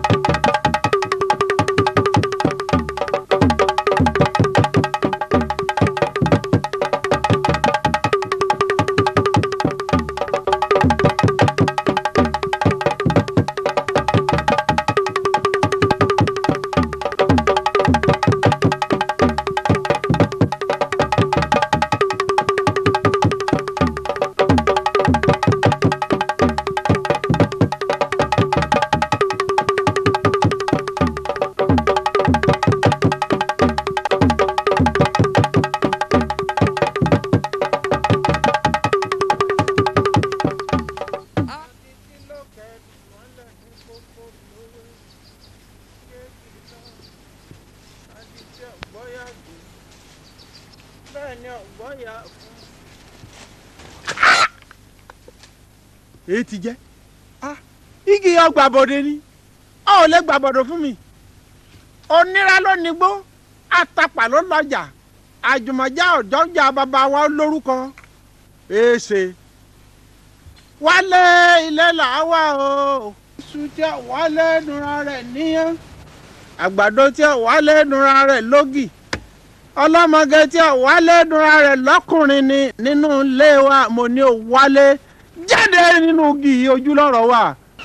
èyí ti jẹ́ igi ọgbà bọ̀dé ni ọ ò lè gbà bọ̀dọ̀ fún mi onírà ló nígbó àtàpà ló lọ́jà àjùmọ̀já ọ̀jọ́jà bàbá wa lórúkọ èsè wálé ilé làwa o iṣu tí a wálé nura rẹ̀ níyàn àgbàdo tí a wálé nura rẹ̀ lógì ọlọ́mọge tí a wálé nura rẹ̀ lọ́kùnrin ni nínú ilé wa mo ní o wálé jáde nínú igi ojú lọ́rọ̀ wa.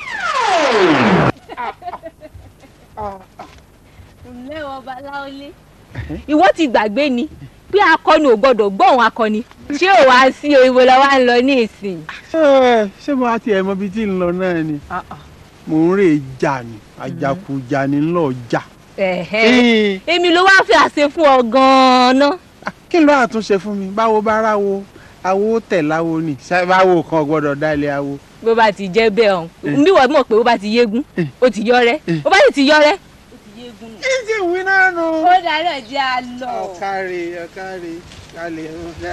ǹlẹ́ ọba láólé ìwọ ti gbàgbé ni pé akọni ò gbọdọ̀ gbọ́ òun akọni ṣé ò wá sí ìwé lọ́wọ́ à ń lọ ní ìsìn. Ẹ, ṣé mo á tiẹ̀ mọ ibi tí ń lọ náà ni mò ń rè jà ní àjàkújà ní ńlọ jà. Ẹ̀hẹ́. èmi ló wá fi àṣẹ fún ọ gan-an. kí ló àtúnṣe fún mi báwo bá ráwo awo tẹ̀ láwo ni ṣá- báwo kan gbọ́dọ̀ dá ilé awo. bó bá ti jẹ́ bẹ́ẹ̀ ọ̀hún bí wọ́n mọ̀ pé bó bá ti yégún ó ti yọ rẹ́ bó bá sì ti yọ rẹ́. kí sì wí náà nù. ó dáná jẹ́ a lọ. ọ̀kárì ọ̀kárì kálí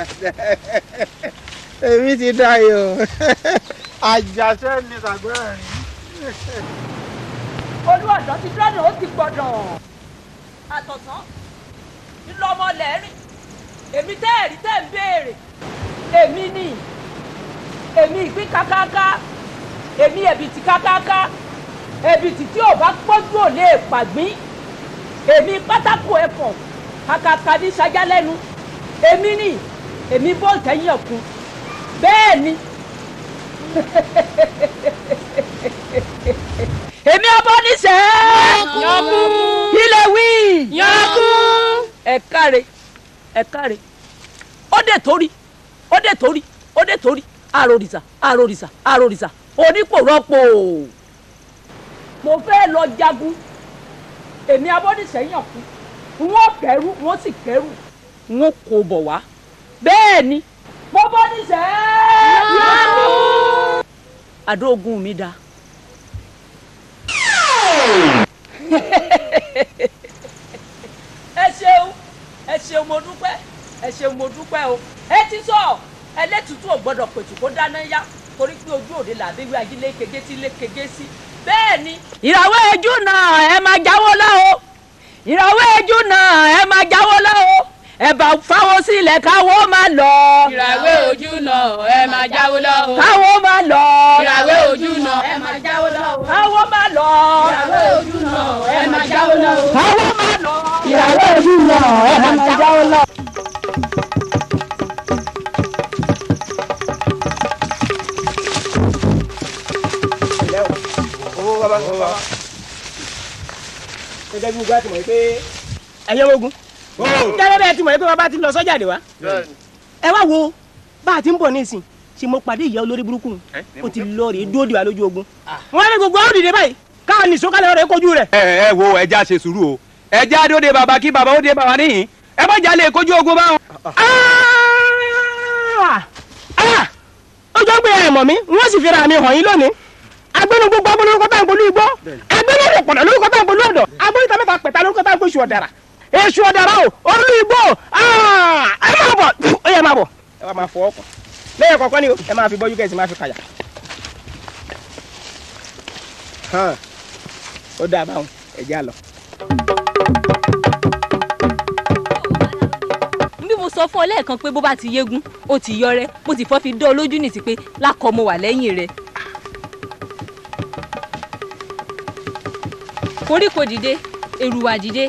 èmi ti dáyọ̀ àjàṣẹ́ ni sàgbọ́n rìn. olú ọ̀dọ́ ti dọ́nà ó ti gbọ́dọ̀ àtọ̀sán ńlọmọ lẹ́rìn èmi tẹ́ ẹ̀rí tẹ́ ń béèrè èmi ni èmi ìpín kákáká èmi ẹ̀bìtì kákáká ẹ̀bìtì tí ò bá pọ́jú ò lè pàgbín èmi pátákó ẹ̀fọ̀n kàkàkà ní sajá lẹ́nu èmi ni èmi bọ́ọ̀lù tẹ́yìn ọ̀kun bẹ́ẹ̀ ni èmi ọbọ níṣẹ́. Yankun. ilé wí. Yankun. ẹ káre ẹ káre ó dé torí ó dé torí ó dé torí àròrìṣà àròrìṣà àròrìṣà onípò rọ́pò mo fẹ́ lọ jagun èmi abọ́dísẹ́yìn kú wọ́n kẹ́rù wọ́n sì kẹ́rù wọ́n kò bọ̀ wá bẹ́ẹ̀ ni mo bọ́ níṣẹ́. àdó ogun mi dáa. ẹ ṣeun ẹ ṣeun mo dúpẹ́ ẹ ṣeun mo dúpẹ́ o ẹ ti sọ ẹlẹ́tùtù ò gbọ́dọ̀ pètù kó dáná yá torí pé ojú òde làbí wí ajílé kege sí lé kege sí bẹ́ẹ̀ ni. ìràwọ̀ ẹjú náà ẹ máa jáwọ́ lá o ìràwọ̀ ẹjú náà ẹ máa jáwọ́ lá o ẹ bá fáwọ́ sílẹ̀ káwọ́ máa lọ. ìràwé ojú náà ẹ máa jáwó lọ́wọ́. káwọ́ máa lọ. ìràwé ojú náà ẹ máa jáwó lọ́wọ́. káwọ́ máa lọ. ìràwé ojú náà ẹ máa jáwó lọ́wọ́. káwọ́ máa lọ. ìràwé ojú náà ẹ máa jáwó lọ́wọ́. owó bàbá owó bàbá. gẹ́gẹ́ bí gbogbo àti mọ̀ pé ẹ̀yẹ́ wogun. gẹ́gẹ́ bẹ́ẹ̀ ti mọ̀ pé bàbá ti lọ sọ́jà dé wa. ẹ wá wo bá a ti ń bọ̀ ní ìsìn ṣe mo pàdé ìyá olórí burúkú ó ti lọ rèé dúró dìwà lójú ogun. wọ́n ní gbogbo àwọn òdìdè báyìí káà ní sọ́kàlẹ̀ rẹ̀ kojú rẹ̀. ẹ ẹ wo ẹja ṣe sùúrù o ẹja dóde bàbá kí bàbá ó dé bàbá níyìn ẹ má jalè kojú ogun báwọn. ọjọ́ gbé ẹ̀ mọ̀ mi wọ́n sì fi ra mi hàn yín lónìí agbẹ́nu gbogbo abọ́ lórúkọ tá à ń polú igbó agbẹ́nu ọ̀rọ̀ pọ̀nà lórúkọ tá à ń polú ọ̀dọ̀ agbẹ́nu mẹ́ta pẹ̀ta lórúkọ tá à ń polú ọ̀dàrà èṣù ọ̀dàrà o olú igbó ẹ máa bọ̀ ó yẹ máa bọ̀ ẹ wá máa fọ ọkọ̀ lẹ́yìn kọ̀ọ̀kan ni o ẹ máa fi bọ́jú kẹ́sì máa fi kàyà. Hàn, ó dáa báwọn ẹ jẹ́ àlọ́. bí mo sọ fún ọ lẹ́ẹ̀kan pé bó bá ti yégún ó ti yọ rẹ́ mo sì fọ́ fi dán ọ lójú nìsí pé lákọ mo wà lẹ́yìn rẹ̀. koríko dìde èrùwà dìde.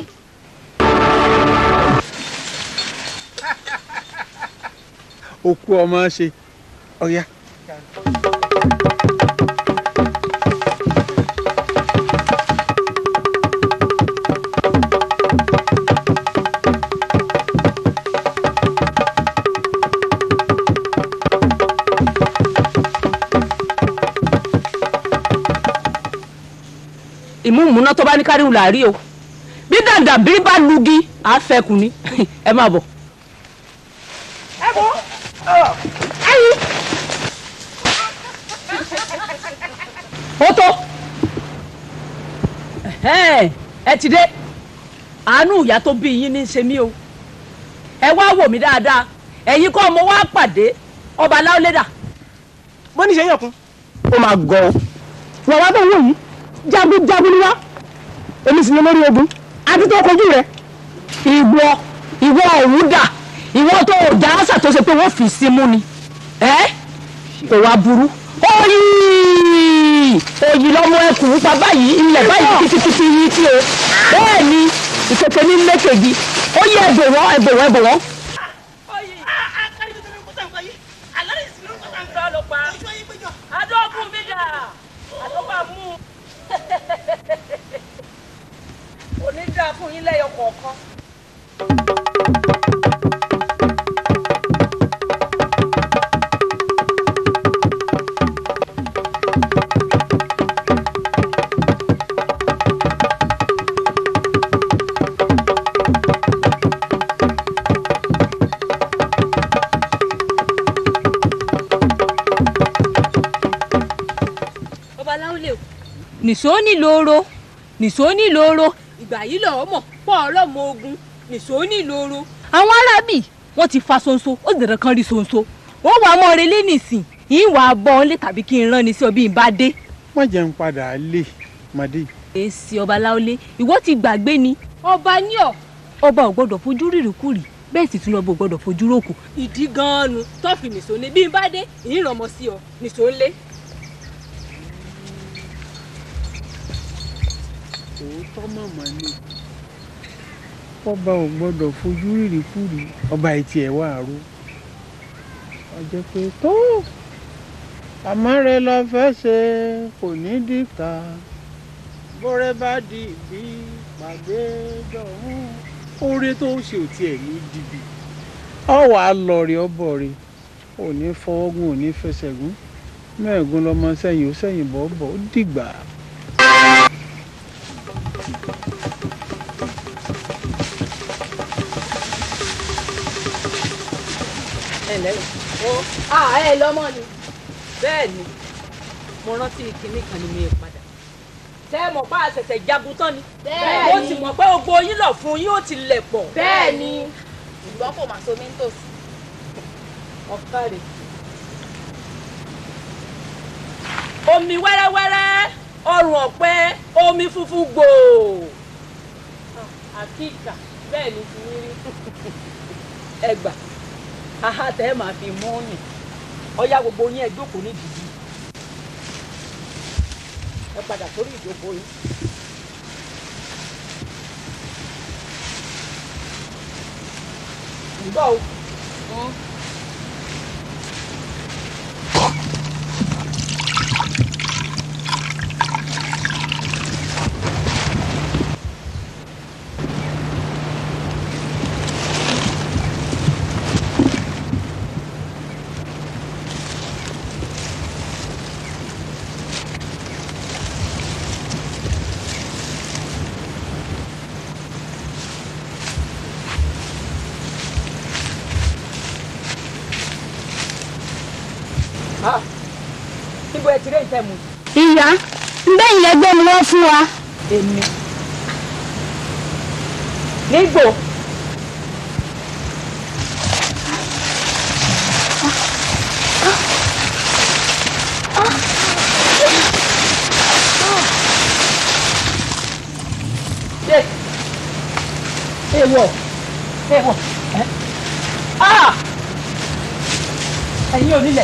òkú ọmọ ṣe ọ̀ya. ìmúmúná tó bá ní káríwù là á rí o bí dàdà bí bá lugi á fẹkùn ni ẹ máa bọ̀. ẹ bọ ẹyin ó tó Ẹhẹ́n, ẹ ti dé àánú ìyá tó bí yín ní í ṣe mí o ẹ wá wò mí dáadáa ẹ̀yin kọ́ mo wá pàdé ọba aláwọ̀lẹ́dà bó ní ṣe yàn kún ó máa gọ ọ wọn wá tó ń wò yìí jagunjagun ni wá èmi sì ni lórí ogun àti tó kojú rẹ ìwọ ìwọ ọ̀hún dà ìwọ tó o dá àṣà tó ṣe pé wọ́n fi sí mú ni ẹ́ kò wá burú oyi oyi lọ́mọ ẹkùn pa báyìí ilẹ̀ báyìí títí yìí tí o bẹ́ẹ̀ ni ìkẹ̀kẹ́ ní lẹ́kẹ̀gì ó yẹ ẹ̀bẹ̀ wọ́n ẹ̀bẹ̀ wọ́n ẹ̀bẹ̀ wọ́n. adókun mi dà àtọ́gbà mú un. òní dá fún yín lẹ́yọ kọ̀ọ̀kan. ọba láwùlẹ̀ o. nìṣó nílòoro nìṣó nílòoro ìgbà yìí lọ́ọ́ mọ̀ pọ̀ ọlọ́mọ ogun nìṣó nílòoro. àwọn arábì wọ́n ti fa ṣonṣo ó dẹ̀rẹ̀ kan rí ṣonṣo wọ́n wàá mọ́ relé nìsín yìí wàá bọ́ ọ́n lé tàbí kí n rán ni sí ọ bí n bá dé. wọ́n jẹ́ ń padà lé màdé. èsì ọba láwùlẹ̀ ìwọ ti gbàgbé ni ọba ní ọ ọba ò gbọdọ̀ fojú rírìkúrì bẹ́ẹ̀ sì tún lọ́bọ̀ gbọdọ̀ fojú rókù. ìdí gan-an nu tọ́fì nìṣó ni bí n bá dé ìrànmọ́ sí ọ nìṣó ń lé. òótọ́ màmá ni ọba ò gbọ́dọ̀ fojú rírì kúrì ọba ìtì ẹ̀ wà ró ọjọ́ pé tó àmọ́ rẹ lọ fẹ́ ṣe kò ní dìkà bọ́rẹ́ bá di ìbí pàdé dọ̀hún oore tó ṣe ò tiẹ̀ ní dìbì ọ wàá lọ rí ọbọ rẹ ò ní fọwọ́gùn ò ní fẹsẹ̀ gún mẹ́ẹ̀gún lọmọ sẹ́yìn ó sẹ́yìn bọ́ bọ́ ó dìgbà. ẹ lẹ́yìn ó à ẹ lọ́mọ ni bẹ́ẹ̀ ni mo rántí kinní kan ni mi padà tẹ́ ẹ mọ̀ pé a ṣẹ̀ṣẹ̀ jagun tán ni Bẹ́ẹ̀ ó ni. sì mọ̀ pé gbogbo yín lọ fún yín ó ti lẹ̀ pọ̀ bẹ́ẹ̀ ni ṣùgbọ́n kò mà so mí nítòsí. ọ̀kàrẹ̀ omi wẹ́rẹ́wẹ́rẹ́ ọrùn ọ̀pẹ omi funfun gbòò àkíkà bẹ́ẹ̀ ni ti ní rí ẹgbà aha tẹ́ ẹ máa fi mú yìn ọ̀yá gbogbo yín ẹ jókòó ní dìdí ẹ padà sórí ìjókòó yín. ǹgbọ́ o. Ah, níbo ẹ ti rí ìtẹ́ mu? ìyá bẹ́ẹ̀ lẹ́gbẹ́ ni wọ́n fún wa. Èmi. Nígbò. Ṣé èèwọ̀ èèwọ̀ ẹ́ ah ẹ̀yin onílẹ̀.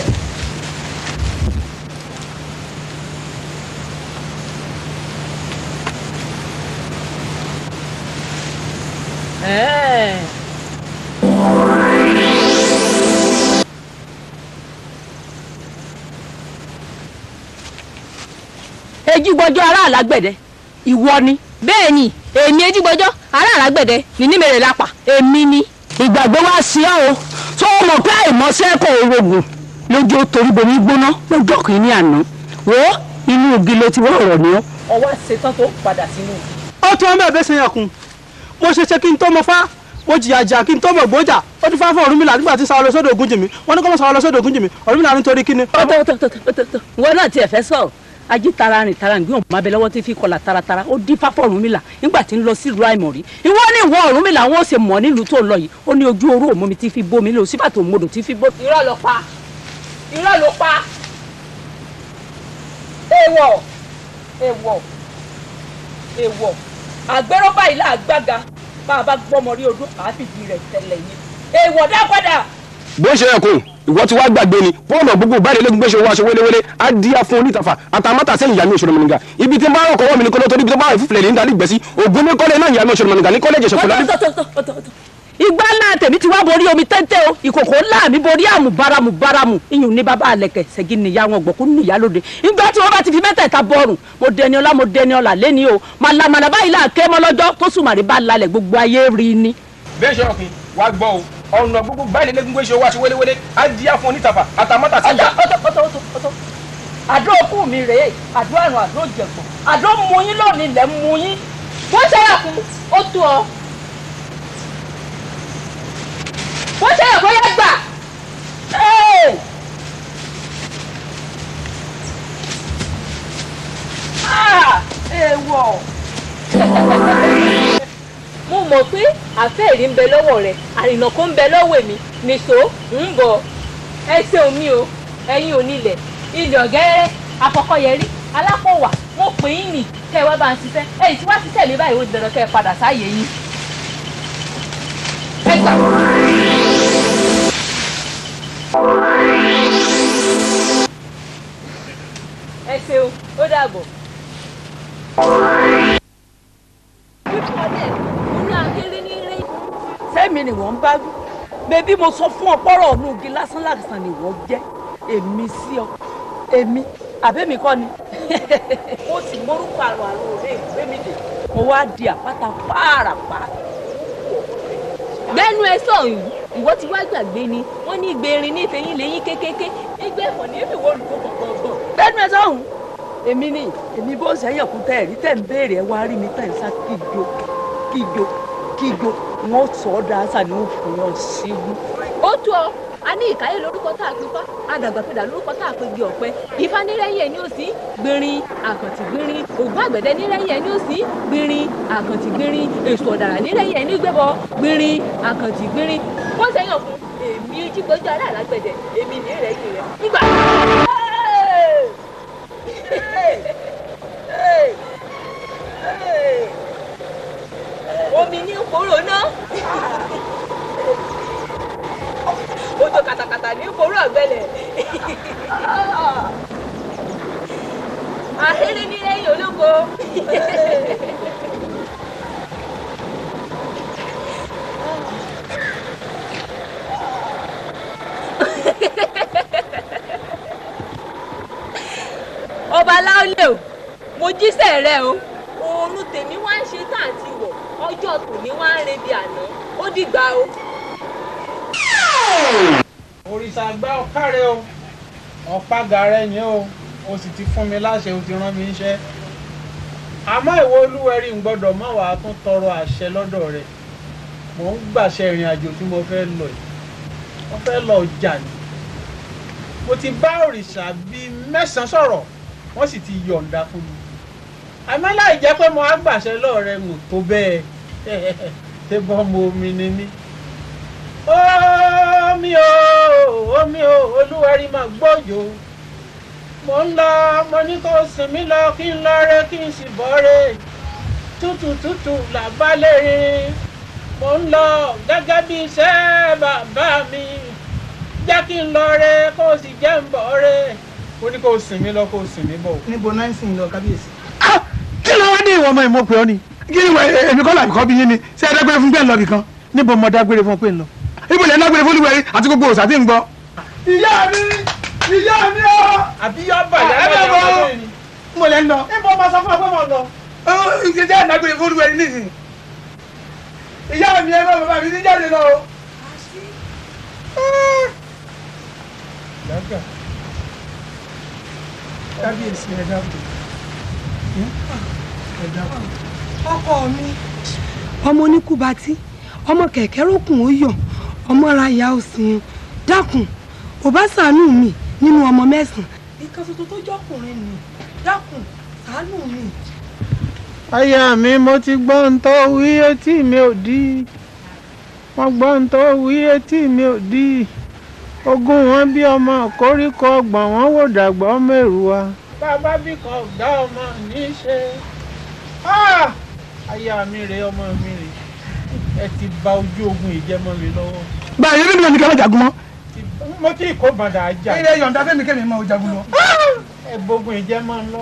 Ẹ́ẹ̀. ejigbọjọ ará alágbẹ̀dẹ ìwọ ni. bẹ́ẹ̀ ni èmi ejigbọjọ ará alágbẹ̀dẹ ní nímẹ̀rẹ̀ lápá èmi ni. ìgbàgbé wá sí ọ o tó o mọ̀ pé àìmọ́sẹ́ kò rògùn lójú torí bomi gbóná lọ́jọ́ kìíní àná wo inú ògì ló ti wọ́ ọ̀rọ̀ ni ó. ọwọ́ ṣetán tó padà sínú. ó tún ọmọ ẹ̀bẹ̀ sẹ́yìn ọkùn mo ṣe ṣe kí n tó mọ fá mo jìyà jà kí n tó mọ gbòójà ó ti fá fún Ọ̀rúnmìlà nígbà tí sáwọn lọ sódò Ògúnjìmí wọn ní kọ́ mọ́ sáwọn lọ sódò Ògúnjìmí Ọ̀rúnmìlà nítorí kíni. tọ́tọ́tọ́tọ́tọ́ ìwọ náà tiẹ̀ fẹ́ sọ̀rọ̀ ají tara rìn tara gbé òun máa bẹ lọ́wọ́ tí fi kọlà taratara ó dín fáfọ́ Ọ̀rúnmìlà nígbà tí ń lọ sí ìlú àìmọ̀rí ìwọ ní ìwọ Ọ̀rúnmìlà wọn ò ṣe mọ̀ nílùú tó lọ yìí ó ní ojú oró òmùmí tí fi bómi lò síbà tó mọdò tí fi bó. irọ́ ló pa irọ́ ló pa èèwọ̀ èèwọ̀ èèwọ̀ àgbẹ̀rọ̀ báyìí là gbága bá a bá gbọ́mọ rí odó àáfìdí rẹ̀ tẹ̀lẹ̀ yín èèwọ̀ dá padà. bó ṣe ẹkùn ìwọ tí wàá gbàgbé ni bọ́ọ̀lù gbogbo báyìí lẹ́gùn gbéṣẹ́ owó aṣọ wéléwélé á di afún onítàfà àtàmátà sẹ́yìn ìyá mi òṣèlú mọ̀nìgà ibi tí n bá rọ̀ kọ́wọ́ mi ní kọ́lọ́ torí ibi tó bá rẹ̀ fúfilẹ̀ ní ìdálẹ́ ìgbẹ́sí ògùn ní kọ́lẹ́ náà ìyá mi òṣèlú mọ̀nìgà ní kọ́lẹ́ ìjẹsẹ̀ kọ́lá. ìgbà ńlá tèmi ti wá borí omi téńté o ìkòkò ńlá mi borí àmù báramu báramu iyùn ní bàbá àlẹkẹ ṣẹgi nìyá wọn gbọkú nìyá lóde ìgbà tí wọn bá ti fi mẹ́tẹ̀ẹ̀ta bọrùn mo dẹni ọlá mo dẹni ọlà lẹni o màlàmàlà báyìí là ké mọ lọ́jọ́ tó sùmàrè bá lalẹ̀ gbogbo ayé rí ni. bẹ́ẹ̀ ṣe ọkùnrin wàá gbọ́ o ọ̀nà gbogbo báyìí lẹ́gùn gbéṣẹ́ owó aṣọ wéléwélé á di afún onítàfà àtàmátà sẹ́yìn ọtọ ọtọ ọtọ ọtọ ọtọ àdó òkú mi rèé àdó àrùn àdó jẹ̀pọ̀ àdó muyín lónìí lẹ̀ muyín wọ́n ṣẹ́yà fún ó tó ọ. wọ́n ṣẹ́yà fún yẹn gbà. Ee! Ah! èèwọ̀. mo mọ̀ pé àfẹ́ẹ̀rí ń bẹ lọ́wọ́ rẹ̀ àrìnà kó ń bẹ lọ́wọ́ èmi nìṣó ń bọ̀ ẹ ṣeun mi o ẹ̀yin onílẹ̀ ilẹ̀ ọ̀gẹ́rẹ́ afọkọ̀yẹrí alápọ̀wà mo pè yín nì kẹ́ ẹ wá bá ń ṣiṣẹ́ ẹ̀yìn tí wá ṣiṣẹ́ mi báyìí ó di dandan kẹ́ ẹ padà sáàyè yín. ẹ gbà. ẹ ṣeun ó dàbọ̀. sẹ́mi ni wọ́n ń bá wí bẹ́bí mo sọ fún ọ pọ́rọ̀ ọ̀nù igi lásán lásán ni wọ́n jẹ́ èmi sí ọ èmi àbẹ́mi kọ́ ni ó sì mórúkọ àrò àrò òde ìgbé mi dè mo wá di àpáta pààràpà gbẹ́nu ẹ sọ̀hún ìwọ ti wá gbàgbé ni wọ́n ní ìgbérin ní ìfẹ́yín lẹ́yìn kékeré ìgbẹ́ ẹ̀fọ́ ní ìfìwọ́ olùkọ́ gbọ̀ngbọ̀n. lẹ́nu ẹ sọ́hún èmi ni èmi bó sẹ́yìn kú tẹ́ ẹ̀rí tẹ́ ń béèrè ẹ wá rí mi tẹ́ ń sá kíjo kíjo kíjo wọn sọ ọ́ dáásà ní òfin yàn síwú. ó tó ọ a ní ìkáyé lórúkọ tá a pè fá àdàgbàpẹ̀dà lórúkọ tá a pè gbé ọ̀pẹ ifá nírẹ́yìn ẹ̀ ní òsì gbìnrin àkàntì gbìnrin ògùn àgbẹ̀dẹ nírẹ́yìn ẹ̀ ní òsì gbìnrin àkàntì gbìnrin èso ọ̀dàrà nírẹ́yìn ẹ̀ ní gbẹ́bọ gbìnrin àkàntì gbìnrin wọ́n sẹ́yìn fún èmi jígbọ́jọ́ aláàlágbẹ̀dẹ èmi nírẹ́yìn rẹ̀ nígbà. omi ní kóró náà ojú katakata ní kóró ọ̀gbẹ́lẹ̀ àhírí ní lẹ́yìn ológo. ọba láólè o mo jíṣẹ́ rẹ o oorun tèmi wá ń ṣe tá àti wọ̀ ọjọ́ tòní wá ń rebi àná ó dìgbà o. òrìṣà àgbà ọ̀kárẹ̀ o ọ̀pága rẹ ni o o sì ti fún mi láṣẹ o ti rán mi iṣẹ́ àmọ́ ìwọ olúwẹ̀rí ń gbọ́dọ̀ má wàá tún tọrọ àṣẹ lọ́dọ̀ rẹ mò ń gbàṣẹ ìrìn àjò tí mo fẹ́ lọ yìí mo fẹ́ lọ ọjà ni mo ti bá òrìṣà bíi mẹ́sàn-án sọ̀rọ̀ wọ́n sì ti yọ̀ǹda fún mi àmọ́ láì jẹ́ pé mo á gbàṣẹ lọ́ọ̀rẹ́ ń tó bẹ́ẹ̀ ṣé bọ́ mo omi ni mí omi o omi o olúwarí máa gbọ́yò mo ń lọ mo ní kó sinmi lọ kí n lọ rẹ kí n sì bọ́ rẹ tútù tútù làbálẹ̀ rin mo ń lọ gẹ́gẹ́ bí iṣẹ́ bàbá mi jẹ́ kí n lọ rẹ kó o sì jẹ́ ń bọ̀ rẹ ó ní kó o sinmi lọ kó o sinmi bọ̀. níbo náà ń sìn lọ kábíyèsí. kí ló wá ní ìwọ ọmọ ìmọ̀ pé ọ ni kí ni wẹ- èmi kọ́ làbí kọ́ bí yín ni ṣé ẹ dágbére fún bẹ́ẹ̀ lọ bìkan níbo mo dágbére fún pé ń lọ. ibo lẹ́ ń dágbére fún olúwẹ̀rí àti gbogbo òòsà tí ń gbọ́. ìyá mi ìyá mi ọ. àbí yọ bà ẹ bẹ bọ mo lẹ́ ń lọ. níbo mo sọ fún ọ pé mo lọ. ó ìṣe jẹ́ ìdágbére fún olúwẹ̀rí nísìnyí. ìyá mi ẹ bá bàbá mi ti jáde lọ. kábíyèsí ẹ dákun ẹ dákun. ọkọ mi ọmọ oníkùbátí ọmọ kẹ̀kẹ́ rókùn ó yọ ọmọ ara ìyá òsìn dákun ò bá ṣàánú mi nínú ọmọ mẹ́sàn-án. ìkan ṣoṣo tó jọkùnrin ni dákun ṣàánú mi. aya mi mo ti gbọ́ ohun tó wí etí mi ò dí mo gbọ́ ohun tó wí etí mi ò dí ogún wọn bí ọmọ koríko ọgbọ̀n wọn wò dàgbà ọmọ èrò wa. bàbá bí kan ọ̀gá ọmọ ní í ṣe Ah! aya mi rèé ọmọ mi rèé ẹ ti bà ojú ogun ìjẹmọ́ mi lọ́wọ́. báyìí ẹbí mi ò ní kí wọ́n jagun mọ́. mo tí kò bàdà ajá ilé yọ̀ǹda fẹ́mi kẹ́mi máa jagun lọ. ẹ gbógun ìjẹmọ́ lọ.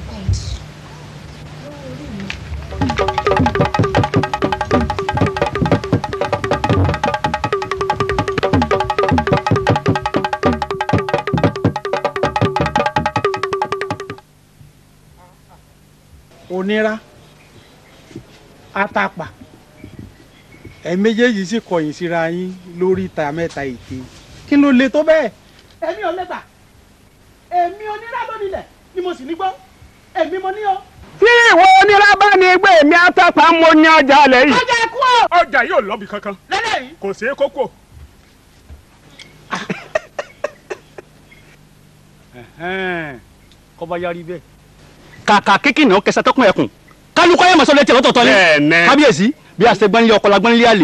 onírà àtàpà ẹ méjèèjì sì kọ̀yìn síra yín lórí ìta mẹ́ta ète kí ló le tó bẹ́ẹ̀. èmi ò lẹ́gbà èmi onírà ló nílẹ̀ ni mo sì ní gbọ́ èmi mo ní o. tí ìwọ onílábá ni gbé èmi àtàpá mo ní ọjà alẹ́ yìí. ọjà ẹkú o. ọjà yóò lọ́bì kankan lẹ́lẹ́yìí. kò sí kókó. kọ́ba yarí bẹ́ẹ̀. kàkà kékeré náà kẹsà tọkùn ẹkùn kálukọ ayé màsọ létí ọ̀tọ̀ọ̀tọ̀ ni Bẹ́ẹ̀ni. kábíyèsí bí a ṣe gbọ́nlé ọkọ la gbọ́nlé àlè.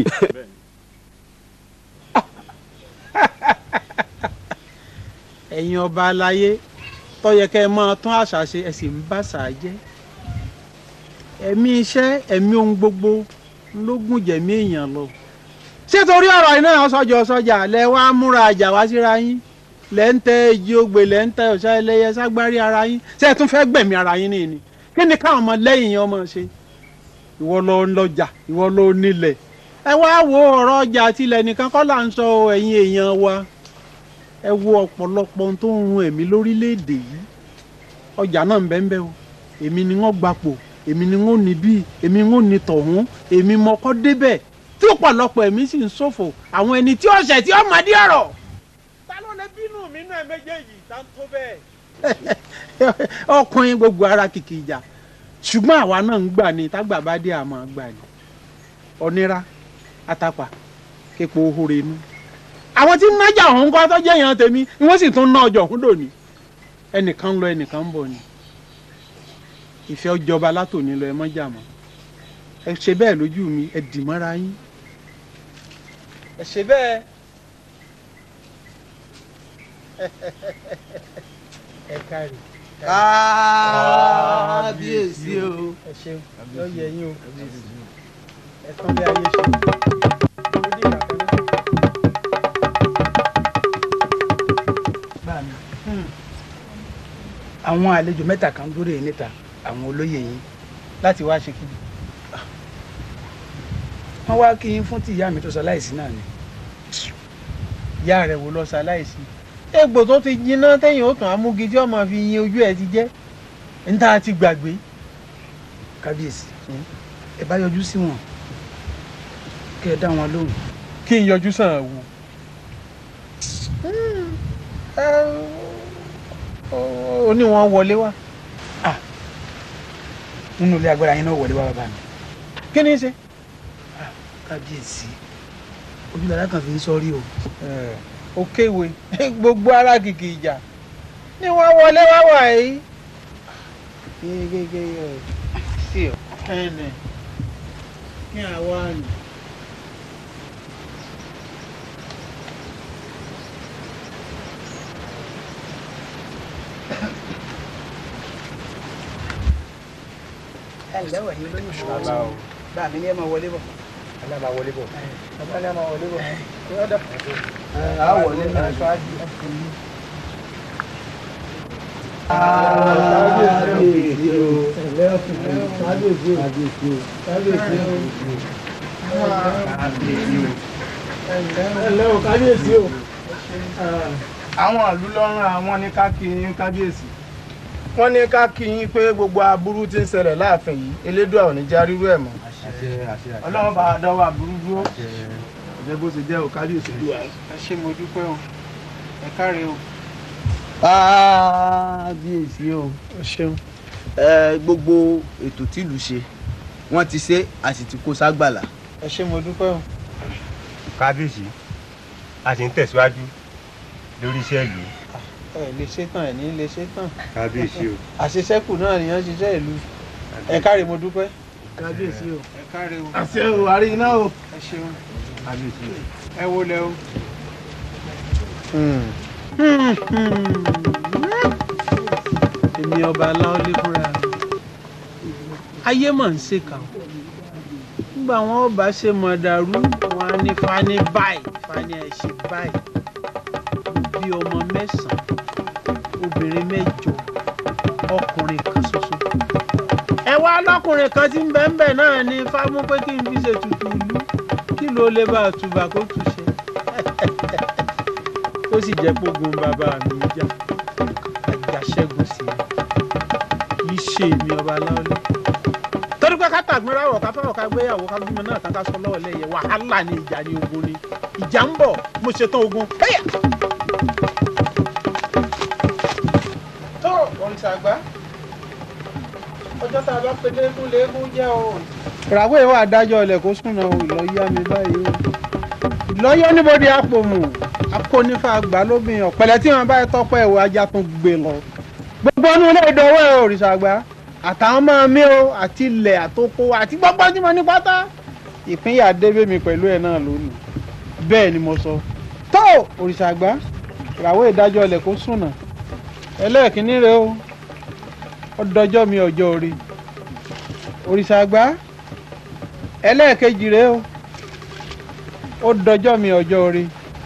ẹ̀yin ọba aláyé tó yẹ kẹ́ ẹ máa tún àṣà ṣe ẹ sì ń bá àṣà jẹ́ ẹ̀mí iṣẹ́ ẹ̀mí ohun gbogbo ló gùn jẹ̀mí èèyàn lọ ṣé torí ọ̀rọ̀ iná ọ̀sọ́jà ọ̀sọ́jà lẹ wá múra àjà wá síra yín lẹ́ ń tẹ èjì ogbè lẹ́ ń tẹ ọ̀sá ẹlẹ́yẹ ságbárí ara yín ṣé ẹ tún fẹ́ gbẹ̀mí ara yín nìyí ni kí ni káwọn ọmọ lẹ́yìn yẹn ọmọ ṣe ìwọ ló ń lọ́jà ìwọ ló nílẹ̀ ẹ wá wo ọ̀rọ̀ ọjà tilẹ̀ nìkan kọ́ là ń sọ ẹ̀yin èèyàn wa ẹ wo ọ̀pọ̀lọpọ̀ ohun tó ń run ẹ̀mí lórílẹ̀‐èdè yìí ọjà náà ń bẹ ń bẹ o èmi ni wọ́n gbapò èmi ni wọ́n ní bí èmi wọ́n ní tọ̀hún èmi mọ́kọ́ débẹ̀ tí ọ̀pọ̀lọpọ̀ ẹ̀mí sì ń ṣòfò àwọn ẹni tí ọ̀sẹ̀ tí ọmọ dí ọ̀rọ̀. ta ló lè bínú mi náà méjèèjì tá ń tó bẹ́ẹ̀. ọkùnrin gbogbo ara kìkì ìjà ṣùgbọ́n àwa náà ń gbà ní tágbà bá dé àmọ́ gbà ní ọ̀nira àtàpà képo ohore inú àwọn tí ń nájà ọ̀hún kọ́ tó jẹ́ èèyàn tèmi ni wọ́n sì tún ná ọjọ́ ọ̀hún dòní ẹnìkan ń lọ ẹnìkan ń bọ̀ ni ìfẹ́ ọjọba látòní lọ ẹ mọ́jà mọ́ ẹ ṣe bẹ́ẹ̀ lójú mi ẹ dì mọ́ra yín ẹ ṣe bẹ́ẹ̀ ẹ kárí kábíyèsí o. ẹ ṣeun yọ yẹ yín o ẹ tán bí ayé ṣe ó dìgbà kan náà. bá mi àwọn àlejò mẹ́ta kan dúró yìí níta àwọn olóyè yín láti wá ṣe kíni. wọ́n wá kí yín fún tí ìyá mi tó sọ láìsí náà ni. ìyá rẹ̀ wò lọ ṣaláìsí. egbò tó ti jiná téèyàn ó tàn amúgi tí ọmọ fi yin ojú ẹ ti jẹ́ níta ti gbàgbé. kábíyèsí ẹ bá yọjú sí wọn kẹ ẹ dá wọn lóhùn. kí n yọjú sàn wò. ó ní wọn wọlé wá. nínú ilé agbára yín náà wọlé wá bàbá mi. kí ni í ṣe. kábíyèsí ojúlára kan fi ń sọrí o. ó kéwe gbogbo ara kìkì ìjà ni wọn wọlé wá wà yìí. sí ọ ẹnẹ kí àwa nù. ẹ ǹlẹ́ wọ̀ yín lóyún ṣùgbọ́n bá mi ní ẹ máa wọlé bọ̀. aláma wọlé bọ̀. bàbá ní a máa wọlé bọ̀. a wọlé náà. kábíyèsí o. kábíyèsí o kábíyèsí o kábíyèsí o ẹ̀lẹ́ o kábíyèsí o àwọn ìlú lọ́rùn àwọn ní ká kí yín kábíyèsí wọ́n ní ká kí yín pé gbogbo aburú tí ń ṣẹlẹ̀ láàfin yìí elédùà ò ní já rírú ẹ̀ mọ́ ọlọ́run bá a dánwò aburú dúró ọ̀jẹ̀ bó ṣe jẹ́ o kábíyèsí lù wá. ẹ ṣé mo dúpẹ́ o ẹ káre o. kábíyèsí o o ṣeun. ẹ gbogbo ètò tìlú ṣe wọ́n ti ṣe a sì ti kó ságbàlá. ẹ ṣé mo dúpẹ́ o. kábíyèsí a sì ń tẹ̀síwájú lórí iṣẹ́ ìlú ẹ lè ṣe tán ẹ ní lè ṣe tán. kábíyèsí o àṣeṣẹ́kù náà nìyẹn ṣiṣẹ́ ìlú ẹ káre mo dúpẹ́. kábíyèsí o. ẹ káre o. àṣẹ o àrí iná o. ẹ ṣeun. kábíyèsí o. ẹ wo lẹ o. èmi ọba aláwọlé fúnra mi ayé mà ń ṣèkà o nígbà wọn ọba ṣe mọ dàrú wọn á ní fani báyìí fani ẹ ṣe báyìí bí ọmọ mẹ́sàn-án obìnrin mẹ́jọ ọkùnrin kan ṣoṣo. ẹ wá lọkùnrin kan tí ń bẹ ń bẹ náà ní fámú pé kí n fi ṣètùtù ìlú kí ló lè bá a tùbà kó túṣe. ó sì jẹ́ pógun bàbá mi jà àjàṣẹ́gun sí i kì í ṣe èmi ọba aláwọ̀lẹ̀. torí pé ká tàgbéra wọ̀ ká fẹ́ràn ká gbéyàwó ká bímọ náà ká ká sọ lọ́wọ́ lẹ́yẹ wàhálà ni ìjà ni ogun ni ìjà ń bọ̀ mo ṣetán ogun. Hey! tó òrìṣà àgbà ọjọ́ tá a bá pe léegun léegun jẹ́ o. ìràwọ̀ ìwà adájọ́ ilẹ̀ kó súnà o ìlọ́yà mi báyìí o. ìlọ́yà oníbodè àpòmù akónífà àgbà lóbìnrin ọ̀pẹ̀lẹ̀ tí wọ́n bá tọ́pẹ́ ìwà ajá tún gbé lọ. gbogbo ọdún ilé ìdánwò ẹ̀ òrìṣà àgbà àtàwọn máa mí o àti ilẹ̀ àtòkò àti gbogbo tí mo ní pátá ìpínyà débé mi pẹ̀lú ẹ̀ náà lónìí bẹ́ẹ̀ ni mo sọ. tó òrìṣà àgbà ìràwọ̀ ìdájọ́ ilẹ̀ kó súnà ẹlẹ́ẹ̀kínní rẹ o ó dọjọ́ mi ọjọ́ orí òrìṣà àgbà ẹlẹ́ẹ̀kejì rẹ o ó dọjọ́ mi ọjọ́ orí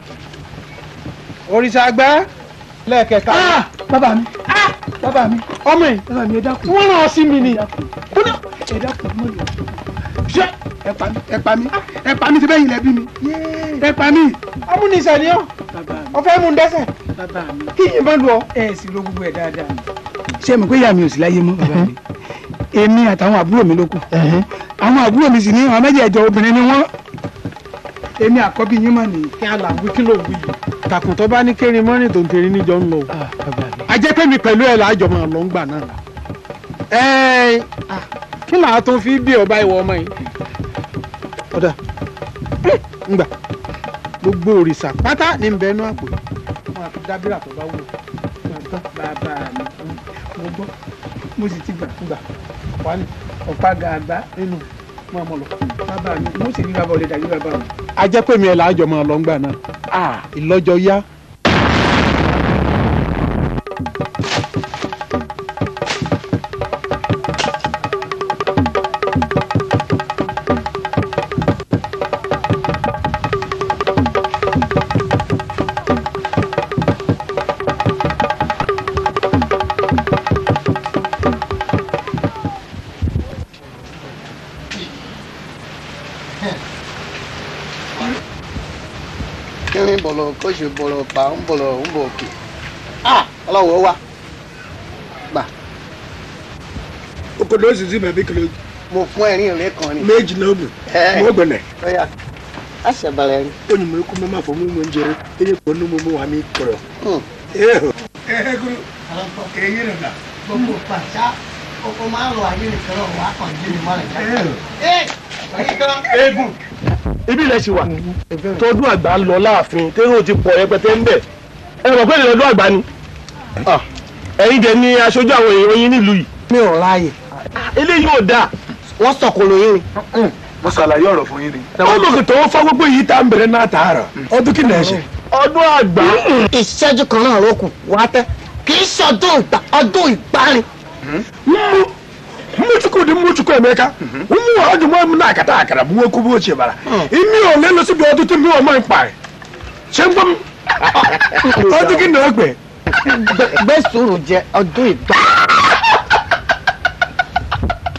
òrìṣà àgbà lẹ́ẹ̀kẹta. bàbá mi bàbá mi ọmọ yìí bàbá mi ẹ dákun wọ́n rán ọ sí mi ni. ẹ dákun mọ yọ. ṣé ẹ pa mí ẹ pa mí ẹ pa mí ti bẹ́yìn lẹ́bí mi ẹ pa mí. amúnisẹ̀ ni ọ́ bàbá mi ọ fẹ́ mú un dẹ́sẹ̀ bàbá mi kí yìí bá lu ọ. ẹ sì ro gbogbo ẹ dáadáa. ṣé mo pé ìyá mi ò sí láyé mọ́ bàbá mi èmi àtàwọn àbúrò mi ló kù àwọn àbúrò mi sì ní àwọn méjèèjọ obìnrin ni wọ́n èmi àkọ́bí yín mọ̀ nìyí. kí á là ń wí kí ló ń wí yìí. takùn tó bá ní kérin mọ́rin tó ń tẹ̀rí níjọ ń lọ. a jẹ́ pé mi pẹ̀lú ẹ̀ láàjọ máa lọ ń gbà náà. ẹ̀ẹ́n kí làá tó fi bí ọba ìwọ ọmọ yìí. ọ̀dà ńgbà gbogbo òrìṣà pátá ní ń bẹnu àpò yìí wọn àfi dábìrà tó bá wù. bàbá mi mo gbọ́ mo sì ti gbà gbà wà ní ọ̀pá gàgbá nínú mọ́ ọmọ lọ. bàbá mi mo sì rí bàbá ọ̀lẹ́dà yí bàbá mi. a jẹ́ pé mi ẹ̀ láàjọ máa lọ ń gbà náà. ìlọ́jọ yá. kírin bọ̀lọ̀ kó ṣe bọ̀lọ̀ pa ń bọ̀lọ̀ ń bọ̀ òkè ọlọ́wọ́ wa gbà okòdó osisi bẹ̀bí kìlọ̀ mo fún ẹ̀rín rẹ kan ni. méjì náà bù Ẹ. mo gbẹlẹ̀ ọ̀yà àṣẹbalẹ̀ rí. onye m ekwu mama fọ mụ nwe njere enye kpọ nụ mụmụ wa mi kọrọ gbogbo pàṣá kókó máa ń lọ ayé nìkan náà wà á kàn jí mi mọ́lẹ̀ jáde. eégún ibi ilẹ̀ ṣì wà tọdún àgbà lọ láàfin tẹ́rù ti pọ̀ rẹpẹtẹ ń bẹ̀ ẹ mọ̀ pé ìlọ́dún àgbà ni ẹ̀yin dẹ̀ ni aṣojú àwọn èèyàn yín nílùú yìí. mi ò ráàyè. eléyìí ò dáa. wọ́n sọ̀kòlò yín ni. mo ṣàlàyé ọ̀rọ̀ fún yín ni. ọdún kìtọ́ ó fọ́ gbogbo yìí tá à ń bẹ̀rẹ̀ náà tààrà. ọdún kí nà ẹ ṣe. ọdún àgbà. ìṣẹ́jú kan náà ló kù wá tẹ́ kì í ṣe ọdún ìgbà ọdún ìgbàrin. mmụchukwu dị mmụchukwu emeka ụmụ ọdụ mụ m na-akata akara bụ nwoke bụ ochie bara imi ole lụsị bụ ọdụtụ mmiri ọma mkparị ṣe ń gbọ́ m ọdún kí nà ẹ pè. gbé sùúrù jẹ ọdún ìgbà.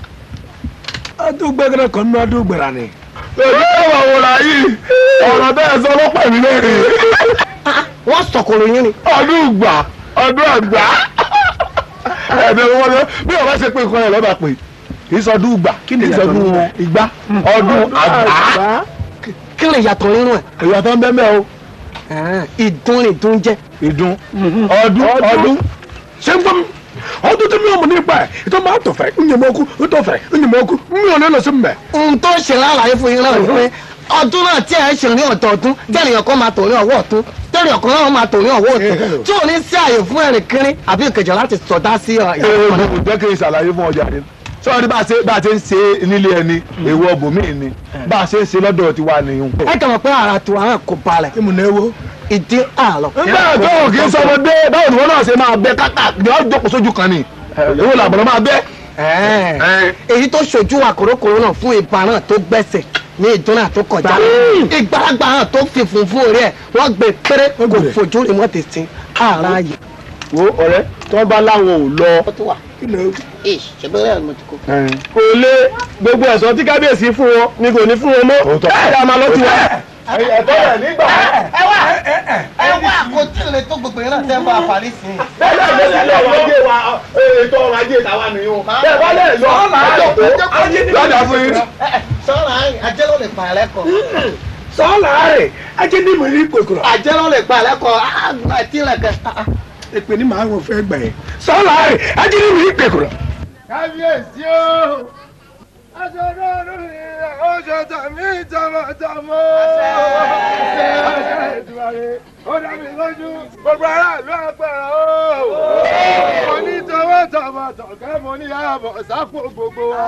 tó gbẹ́gẹ́rẹ́ kan ní ọdún gbẹ̀rà ni. èmi tó wà wò láyé ọ̀rọ̀ bẹ́ẹ̀ sọ ọlọ́pàá mi lẹ́rìn. wọ́n sọ̀kòrò yín ni. ọdún ìgbà ọdún àgbà ẹ̀ẹ́dẹ̀ wọn lọ bí ọba ṣe pé nǹkan ẹ̀ lọ́ba pé kì í sọdún ìgbà kí ni ìsọdún ìgbà ọdún àgbà. kí lè yàtọ̀ nínú ẹ̀. ìyàtọ̀ ń bẹ́ẹ̀ mẹ́ o. ìdun ni ìdun jẹ́. ìdun ọdún ọdún ṣé ń gbọ́ mi ọdún tí mi ò mọ̀ nípa ẹ̀ ìtọ́ máa tọ̀ fẹ́ ń yẹ̀mọ́ ọkú ń tọ̀ fẹ́ ń yẹ̀mọ́ ọkú mi ò ní lọ sí mbẹ̀. ohun tó ṣe lálàyé fún yín náà ni pé ọdún náà tí ẹ ṣe ní ọ̀dọ̀ọdún tẹ́lẹ̀ kan máa tò ní ọwọ́ ọ̀tún tẹ́lẹ̀ kan náà máa tò ní ọwọ́ ọ̀tún tí ò ní sí àyè fún ẹ̀rìn kínrín àbí ìkẹjọ láti sọdá sí èrò jẹ́ kí n ṣàlàyé fún ọjà rẹ sọ́ọ́ni bá a ṣe bá a ṣe ń ṣe nílé ẹni èwo ọbòmíì ni bá a ṣe ń ṣe lọ́dọ̀ tiwa nìyẹn. ẹ kàn mọ̀ pé ara tiwa náà kò balẹ̀. kí mo náà wo. ìdí àlọ́. nígbà tó o kì í sọmọdé báwo ni wọn náà ṣe máa bẹ káká ni wọn jókòó sójú kan ni èwo làbọ̀lọ́ máa bẹ. èyí tó ṣojú wa kòrókòró náà fún ibà náà tó gbẹ̀sẹ̀ ní ìdúnà tó kọjá ìgbàlagbà náà tó fi funfun orí ẹ̀ wọ́n gbé péré kò fojú rí wọ́n ti sin ara yìí. wo ọ̀rẹ́ tí wọ́n bá láwọn ò lọ. ṣèbéèrè mo ti kó. kò lé gbogbo ẹ̀sọ́ tí kábíyèsí fún wọn ni kò ní fún wọn mọ́ ẹ̀ ẹ̀ máa lọ tiwa. ẹ̀tọ́ rẹ̀ nígbà. ẹ wá ẹ wá kò tí ì lè tó gbogbo yẹn náà tẹ́ ń bá a parí sí i. bẹ́ẹ̀ náà ló lè lọ́wọ́ ajé wa ètò ọrọ̀ ajé tàwa nìyẹn bẹ́ẹ̀ bá lè lọ lọ́dà fún yín. sọ́ọ̀lá ajé ló lè pa ẹ̀ lẹ́kọ̀ọ́. sọ́ọ̀lá rẹ̀ ajé ní mi rí kòkòrò. ajé ló lè pa ẹ̀ lẹ́kọ̀ọ́ àti ìrẹ̀kẹ́. èpè ní màá wọn fẹ́ gbà yẹn sọ́ọ̀lá rẹ̀ ajé ní mi rí kòkòrò. kábíyèsí o aṣọ́nà ọdún yìí ó ṣe tàmí tọmọtọmọ. ṣé ọṣẹ ìdúrà ó dá mi lójú gbogbo aráàlú àpẹẹrẹ o. mo ní tọmọtọmọ tọ̀kẹ́ mo ní ààbọ̀ sápò gbogbo wa.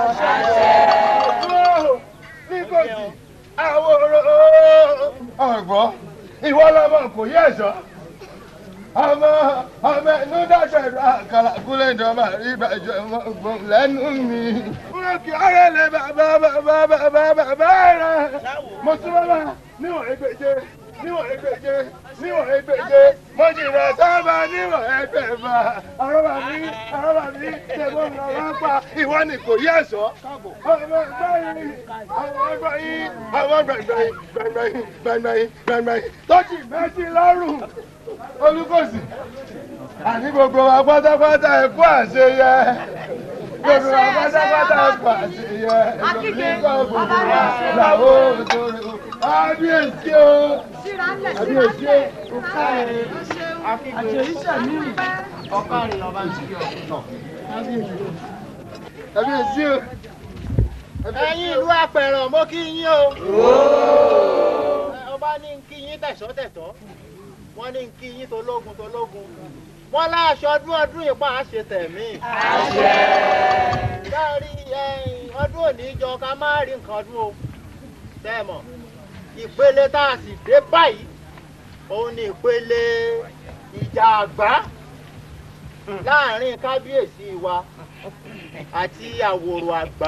ní kò sí àwòrán ọ̀gbọ́n ìwọ lọmọ kò yẹ ẹ̀ṣọ́ ọmọ ọmọ ẹnu dàgbẹ̀rù àkàrà kúlẹ̀ ìjọba rí ìbàjẹ́ ọmọ ọgbọ̀n lẹ́nu mi. Búrọ́kì ọ̀rẹ́ lè bàbá bàbá bàbá bàbá rẹ̀. Mo tún bàbá níwọ̀n ẹgbẹ̀je níwọ̀n ẹgbẹ̀je níwọ̀n ẹgbẹ̀je mo jìnnà sábà níwọ̀n ẹgbẹ̀fà. Àrọ́bà mi àrọ́bà mi ṣẹ̀gbọ́n mi ọ̀rọ̀ pa ìwọ ni kò yẹ ẹ̀ṣọ́. Ọmọ ẹgbẹ́ yìí àwọn ẹgbẹ́ yìí àwọn gbẹ̀gbẹ̀ yìí gbẹ̀gbẹ̀ yìí gbẹ̀gbẹ̀ yìí gbẹ̀gbẹ̀ yìí tọ́jú méjì lọ́rùn olùkọ́sì àní gbogbo wa pátápátá ẹ kú àṣeyẹ gbogbo wa pátápátá ẹ kú àṣeyẹ nígbà gbogbo wa làwọn òṣèré kábíyèsí o kábíyèsí o àṣeyíṣẹ́ mi ọ̀kárin ọba ń ṣe ọ̀ kábíyèsí o. ẹ̀yin ìlú apẹ̀rọ̀ mo kí yín o ọba ní kí yín tẹ̀sọ́ tẹ̀tọ́ wọ́n ní kí yín tológun tológun wọ́n láṣọ ọdún ọdún ìpá àṣẹ tẹ̀mí. dárí ọdún òní jọ ká má rí nǹkan ọdún o tẹ́mọ̀ ìpele tá a sì dé báyìí òun ni ìpele ìjà àgbá láàrin kábíyèsí wa àti àwòrò àgbá.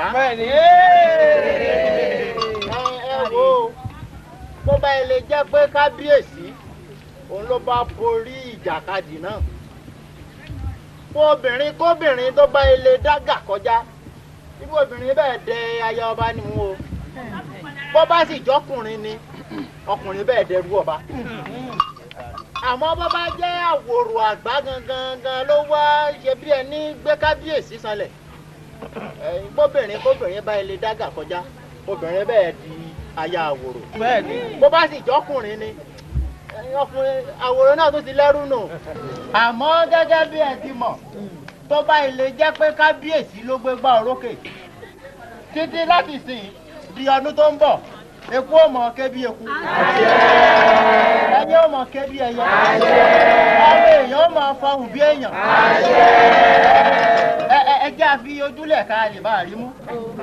ẹ ẹ wo bó bá ilé jẹ́ pé kábíyèsí òun ló bá borí ìjàkadì náà fún obìnrin kóbìnrin tó bá ilé dágà kọjá irú obìnrin bẹ́ẹ̀ dẹ aya ọba ni wọn o bó bá sì jọkùnrin ni ọkùnrin bẹ́ẹ̀ dẹrú ọba àmọ́ bó bá jẹ́ àwòrò àgbà gangan gan ló wá ṣe bí ẹni gbé kábíyèsí sanlẹ̀ ẹ̀yin kóbìnrin kóbìnrin bá ilé dágà kọjá obìnrin bẹ́ẹ̀ di aya àwòrò bó bá sì jọkùnrin ni ọkùnrin àwòrán náà tó ti lẹ́rú nù. àmọ́ gẹ́gẹ́ bí ẹ ti mọ̀ tó bá ilé jẹ́ pé kábíyèsí ló gbé gbá orókè títí láti sìn di ọdún tó ń bọ̀ eku ò mọ̀ ké bí eku ẹyẹ ò mọ̀ ké bí ẹyẹ ọmọ èèyàn ò mọ̀ fọhùn bí èèyàn ẹ ẹ ẹ jẹ́ àfi ojúlẹ̀ ká lè bá a rí mú.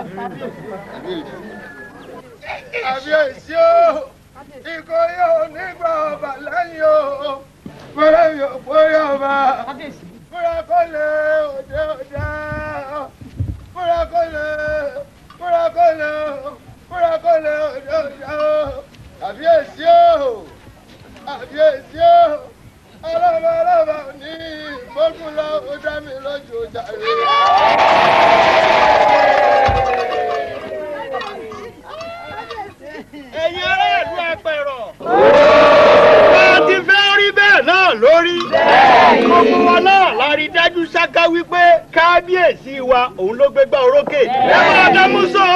kábíyèsí o ikọ̀ yóò nígbà ọba lẹ́yìn o fúnra yóò fúnra ọba fúnra kọ́lẹ̀ òde òde fúnra kọ́lẹ̀ fúnra kọ́lẹ̀ fúnra kọ́lẹ̀ òde òde àbíyèsí o àbíyèsí o ọlọ́mọ ọlọ́mọ ní ìgbógunlọ ó dá mi lójú jàre. wípé kábíyèsí wa òun ló gbégbá orókè ẹ máa dámú sọ.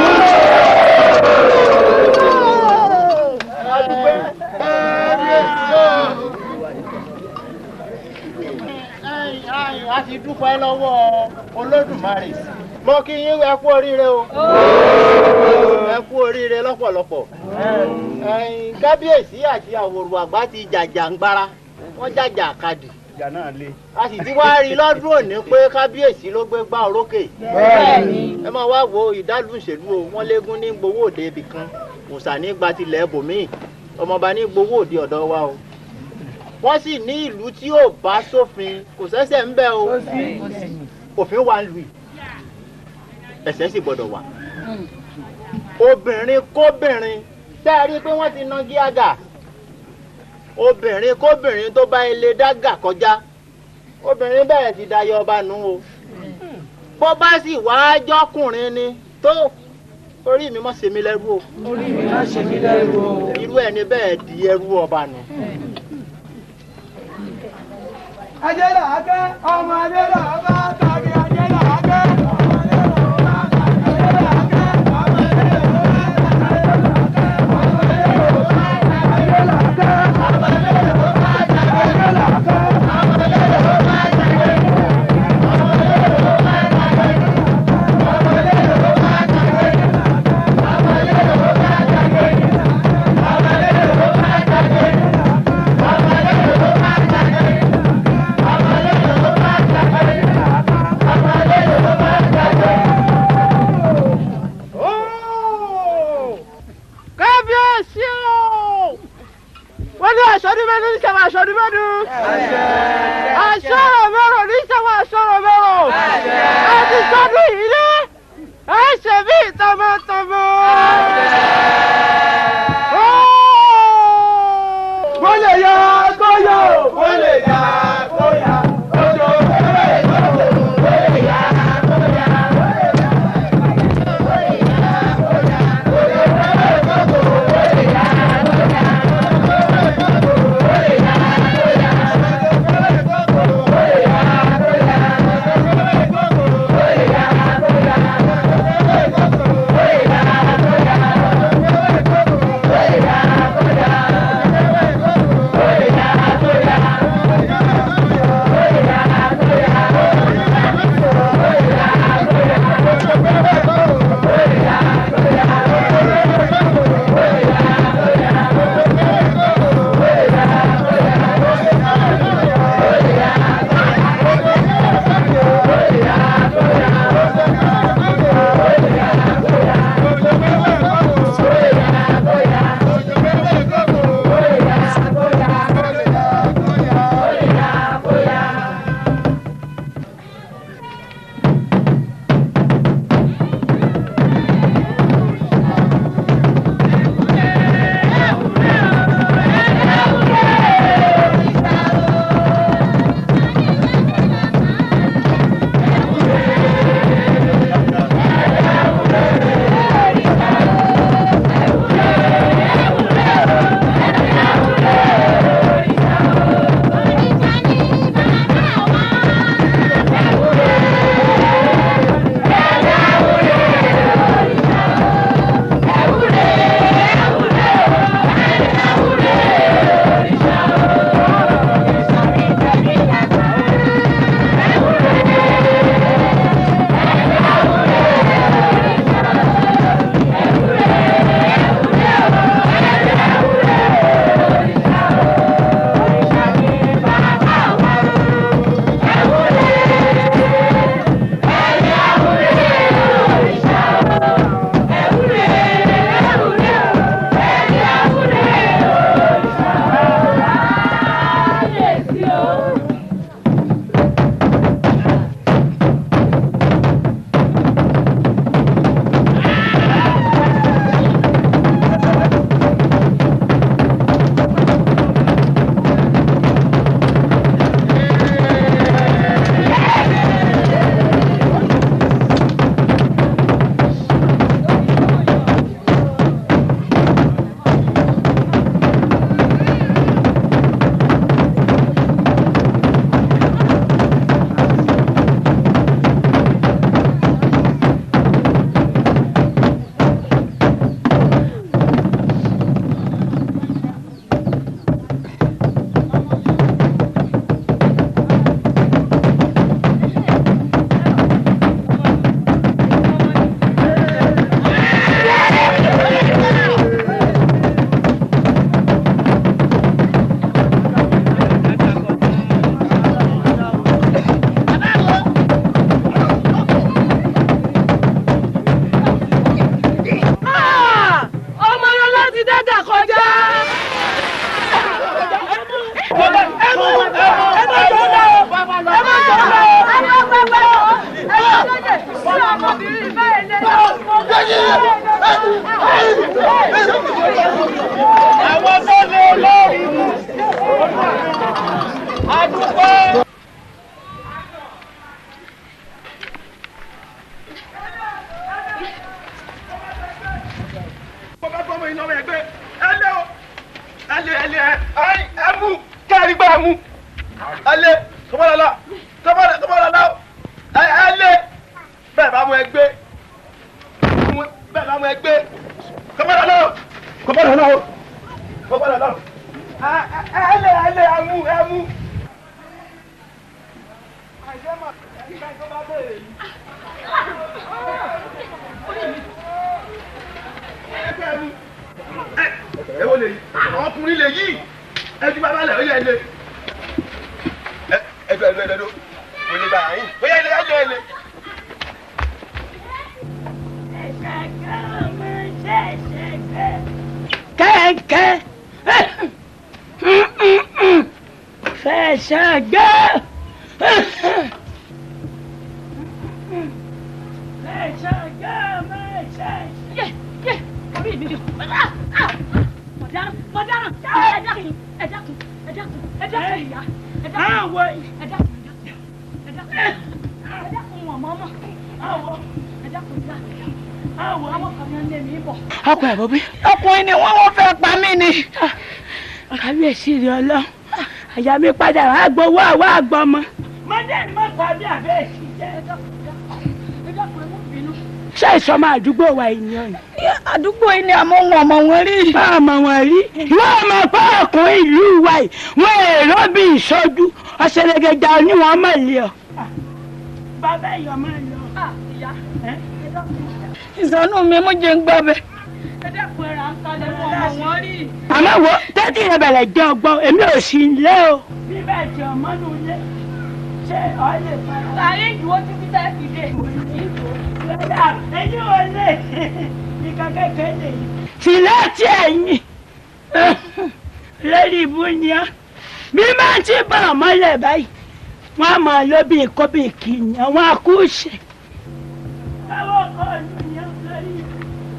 a ti dúpẹ́ lọ́wọ́ olódùmarè mo kí yín ẹ kú oríire o ẹ kú oríire lọ́pọ̀lọpọ̀ ẹ̀yin kábíyèsí àti àwòrò àgbà ti jàjàǹgbara wọ́n jàjà kadì ìjà náà le. a sì ti wá rí lọ́dún òní pé kábíyèsí ló gbé gbá orókè ẹ máa wá wo ìdálù ìṣèlú o wọ́n légún ní gbowó òde ibì kan òòṣà ní gba tilẹ̀ bòmíì ọmọọba ní gbowó òde ọ̀dọ̀ wa o wọ́n sì ní ìlú tí ò bá sófin kò sẹ́sẹ̀ ń bẹ̀ o òfin wà ń lù yìí ẹ̀sẹ̀ sì gbọ́dọ̀ wà obìnrin kóbìnrin tẹ́ ẹ rí i pé wọ́n ti ná gíágà obìnrin kóbìnrin tó bá ilé dágà kọjá obìnrin bẹ́ẹ̀ ti dayọ ọba nù o bó bá sì wá jọkùnrin ni tó orí mi mọ̀ ṣe mí lẹ́rú o orí mi má ṣe mí lẹ́rú o. irú ẹni bẹ́ẹ̀ di ẹrú ọba nù. ajé là á kẹ́ ọmọ ajé là á bá tàbí ajé là á kẹ́. ẹ̀yin ọmọ ẹgbẹ́ ẹ lé o ẹ lé ẹ lé ẹ ẹ mú kẹ́rì gbá mú ẹ lé kọ́mọ́lọ́lá kọ́mọ́lọ́lá ẹ ẹ lé bẹ́ẹ̀ bá mú ẹgbẹ́ bẹ́ẹ̀ bá mú ẹgbẹ́ kọ́mọ́lọ́lá kọ́mọ́lọ́lá kọ́mọ́lọ́lá ẹ ẹ lé ẹ lé ẹ mú ẹ mú. ẹ wo lè yí ọkùnrin lè yí ẹjú bàbá lẹ ó yẹ lé ẹdú ẹdú ẹdú kò lè bá yín ó yẹ lé ẹdú ẹdú. kẹ̀kẹ́ fẹsẹ̀ gbé fẹsẹ̀ gbé mẹsẹ̀ yẹ yẹ orí mi yọ mọ̀dáràn mọ̀dáràn ẹ dákun ẹ dákun ẹ dákun ẹ dákun ìyá ẹ dákun ẹ dákun ẹ dákun ẹ dákun wọn mọ́ mọ́ ẹ dákun ìyá àwọn àwọn kan ní ẹ ní bọ̀. ọkọ ẹ bọbí. ọkùnrin ni wọ́n wọ́n fẹ́ pa mí ni. kábíyèsí rẹ ọlọ́run àyà mi padà wàá gbowó àwa àgbọmọ. mọdé ni mo tàbí àbẹ́ẹ̀sì jẹ́ ẹ dákun ẹ dákun ẹ mú bínú. ṣé ìsọmọ àdúgbò wa ènìyàn ni. àdúgbò yìí ni àmọ́ wọn ọmọ wọn rí. ọmọ wọn rí. wọ́n mọ̀ pé ọkùnrin ìlú wa yìí wọ́n èrò bí ìṣojú ọ̀sẹ̀lẹ̀gẹ̀dà oníwọ̀n mọ̀ lé ọ. bàbá ẹ̀yọ́ máa lọ. ìyá ìsọnù mi mú jẹ ń gbọ́ bẹ. àmọ́ wo tẹ́tí rẹ bẹ̀rẹ̀ jẹ́ ọgbọ́n èmi ò sí ilé o. bíbẹ̀ tí ọmọ nù lé ṣé ọ lè fara. láàrin ìdúró títí tẹ́ fi dé. lọ́dà ẹ̀yin ò lè nìkan kékeré lè yí. tìlẹ̀ tí ẹ̀yìn lórí ibú ni ọ́ bí máa ti bá ọmọlẹ̀ báyìí wọ́n á máa lóbi kóbi kìíní àwọn akúṣe. báwo kọ́ ọ̀nù ni ó lórí ibú.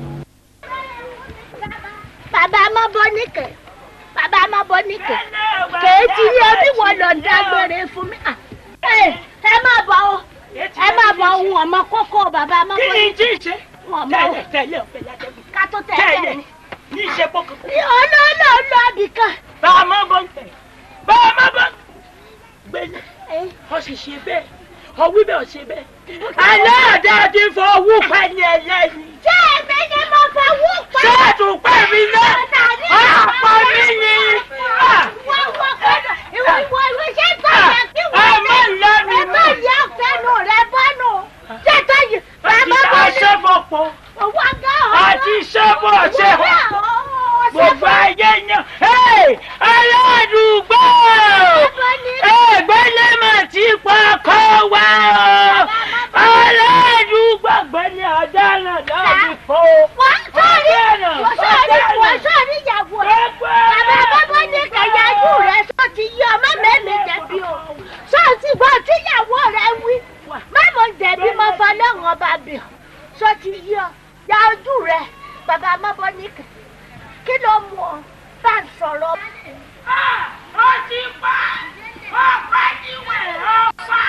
bàbá má bọ́ níkẹ́ bàbá má bọ́ níkẹ́ kèétí yẹ bí wọ́n lọ dágbére fún mi. Ah, ẹ ẹ má bọ̀ o ẹ má bọ̀ ohun ọmọ kókó bàbá má bọ́ kí ni tí ì ṣe wọn mọ tẹ́lẹ̀ tẹ́lẹ̀ ọ̀fẹ́ ládẹ́gùn. ká tó tẹ̀lé tẹ́lẹ̀ ni. ní ìṣe pọ́kàn. olóòlò lọ àbíkan. bá a má bọ́ ń tẹ̀ bá a má bọ́ gbélé ọ sì ṣe bẹ́ẹ̀ ọ wí bẹ́ẹ̀ ọ ṣe bẹ́ẹ̀. aláàdá ti fọ owó pẹ́ ní ẹlẹ́ni. ṣé èmi ni mo fọwọ́ pa. ṣé ètò pẹ́ mi náà àpọ̀ mi ni. wọ́n wọ́n kọ́dọ̀ ìwọ ìwọ ìwọ ṣé tó yẹ kí ẹ wọ́n má lọ mi ẹ má yẹ fẹnu rẹ bọ́nù. ṣé tó yẹ bàbá àti bọ́ ní. aṣẹ́fọ̀pọ̀ owó gá ọ̀ àti ṣẹ́fọ̀ ṣẹ́fọ̀ gbogbo ayé yan aládùúgbò ẹgbẹ́lẹ́ mà ti pọkọ wá o aládùúgbò gbẹ́ni ọ̀daràn lọ́ọ̀dún fò wọ́n sọ̀rí wọ́n sọ̀rí wọ́n sọ̀rí ìyàwó rẹ̀ bàbá bọ́bọ́ ní kẹ̀yájú rẹ̀ sọ ti yí ọmọ mẹ́lẹ̀ jẹ̀bi o sọ́ọ̀tì gbọ́ tíyàwó rẹ̀ wí mẹ́mọ̀ jẹ̀bi mọ́ fọlọ́run ọba bì ọ́ sọ ti yí ọ ya ojú rẹ̀ bàbá mọ́bọ́ ní kẹ̀ kí ló mú ọ bá ń sọ̀rọ̀. ó ti pa ọ̀pá níwẹ̀ ọ̀pá.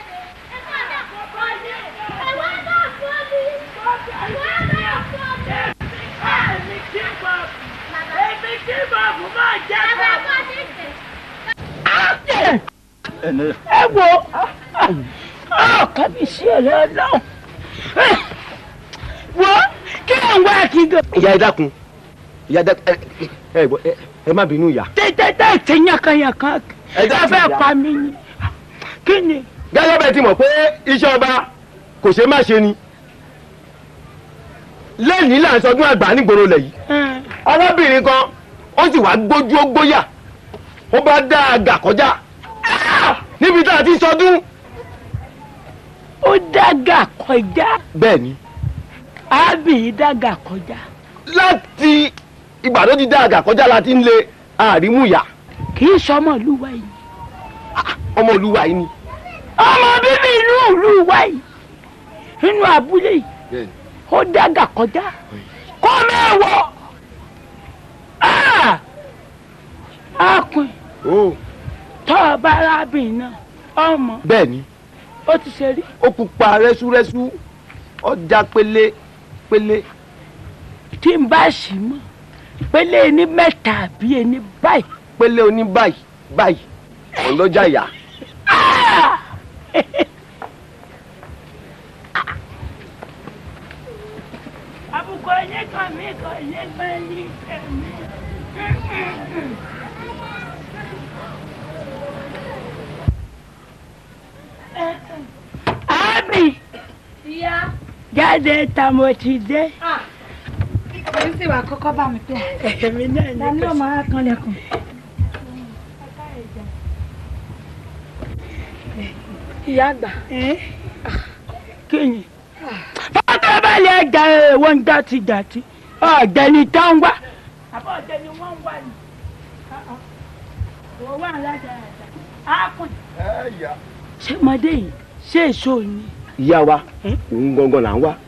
Èmi kí bàbá máa jẹ́ bàbá. ẹ wo ọkàn mi sí ẹ̀rọ ọlọ́run wo kí ló ń wá kí gan. ìyá ẹ dákun ìyá dákun ẹ ẹ gbọ́, ẹ ẹ má bínú ìyá. tẹ́tẹ́tẹ́ ti yankanyankan ẹ fẹ́ pa mí ni kí ni. gẹ́gẹ́ bẹ́ẹ̀ ti mọ̀ pé iṣẹ́ ọba kò ṣe má ṣe ni lẹ́yìn là ń sọdún àgbà nígboro lẹ̀ yìí ọlọ́bìnrin kan ó sì wá gbójú ó gbóyà ó bá dá àgà kọjá níbi tá a ti sọdún. ó dága kọjá. bẹ́ẹ̀ ni. ábì dága kọjá. láti ìgbà tó ti dá àgà kọjá la ti ń lé àrímúyà. kì í sọmọ olúwa yìí. ọmọ olúwa yìí ni. ọmọ bíbí inú ìlú wa yìí inú abúlé yìí ó dága kọjá kó mẹ́wọ̀ akun tọ́ ọ bá arábìnrin náà ọmọ bẹ́ẹ̀ ni ó ti ṣe rí. ó pupa rẹ́súrẹ́sú ọjà pélé pélé. tí n bá sì mọ pélé ní mẹ́ta àbí ẹni báyìí. pélé oní báyìí báyìí òun ló já ìyá. àbùkù ẹ̀yìn kan mi kan ẹ̀yìn kan ẹ̀yìn kan mi. Àmì Ìyá. jáde ta mo ti dé. Èyí sì wà kọ́kọ́ bá mi pẹ́. Èmi náà ní Dání ò máa kanlẹ̀kùn. Ìyá àgbà. kíni. Fọ́tò balẹ̀ ẹja ẹ̀wọ̀n dátidàti. Ọ̀gbẹ́ni tó ń wá. Àbọ̀ ọ̀gbẹ́ni wọ́n ń wá ni. Wọ́n wà lájà àjà. Á kùn. Ṣé ọmọdé yìí ṣé èso ni? ìyá wa òun gangan là ń wá.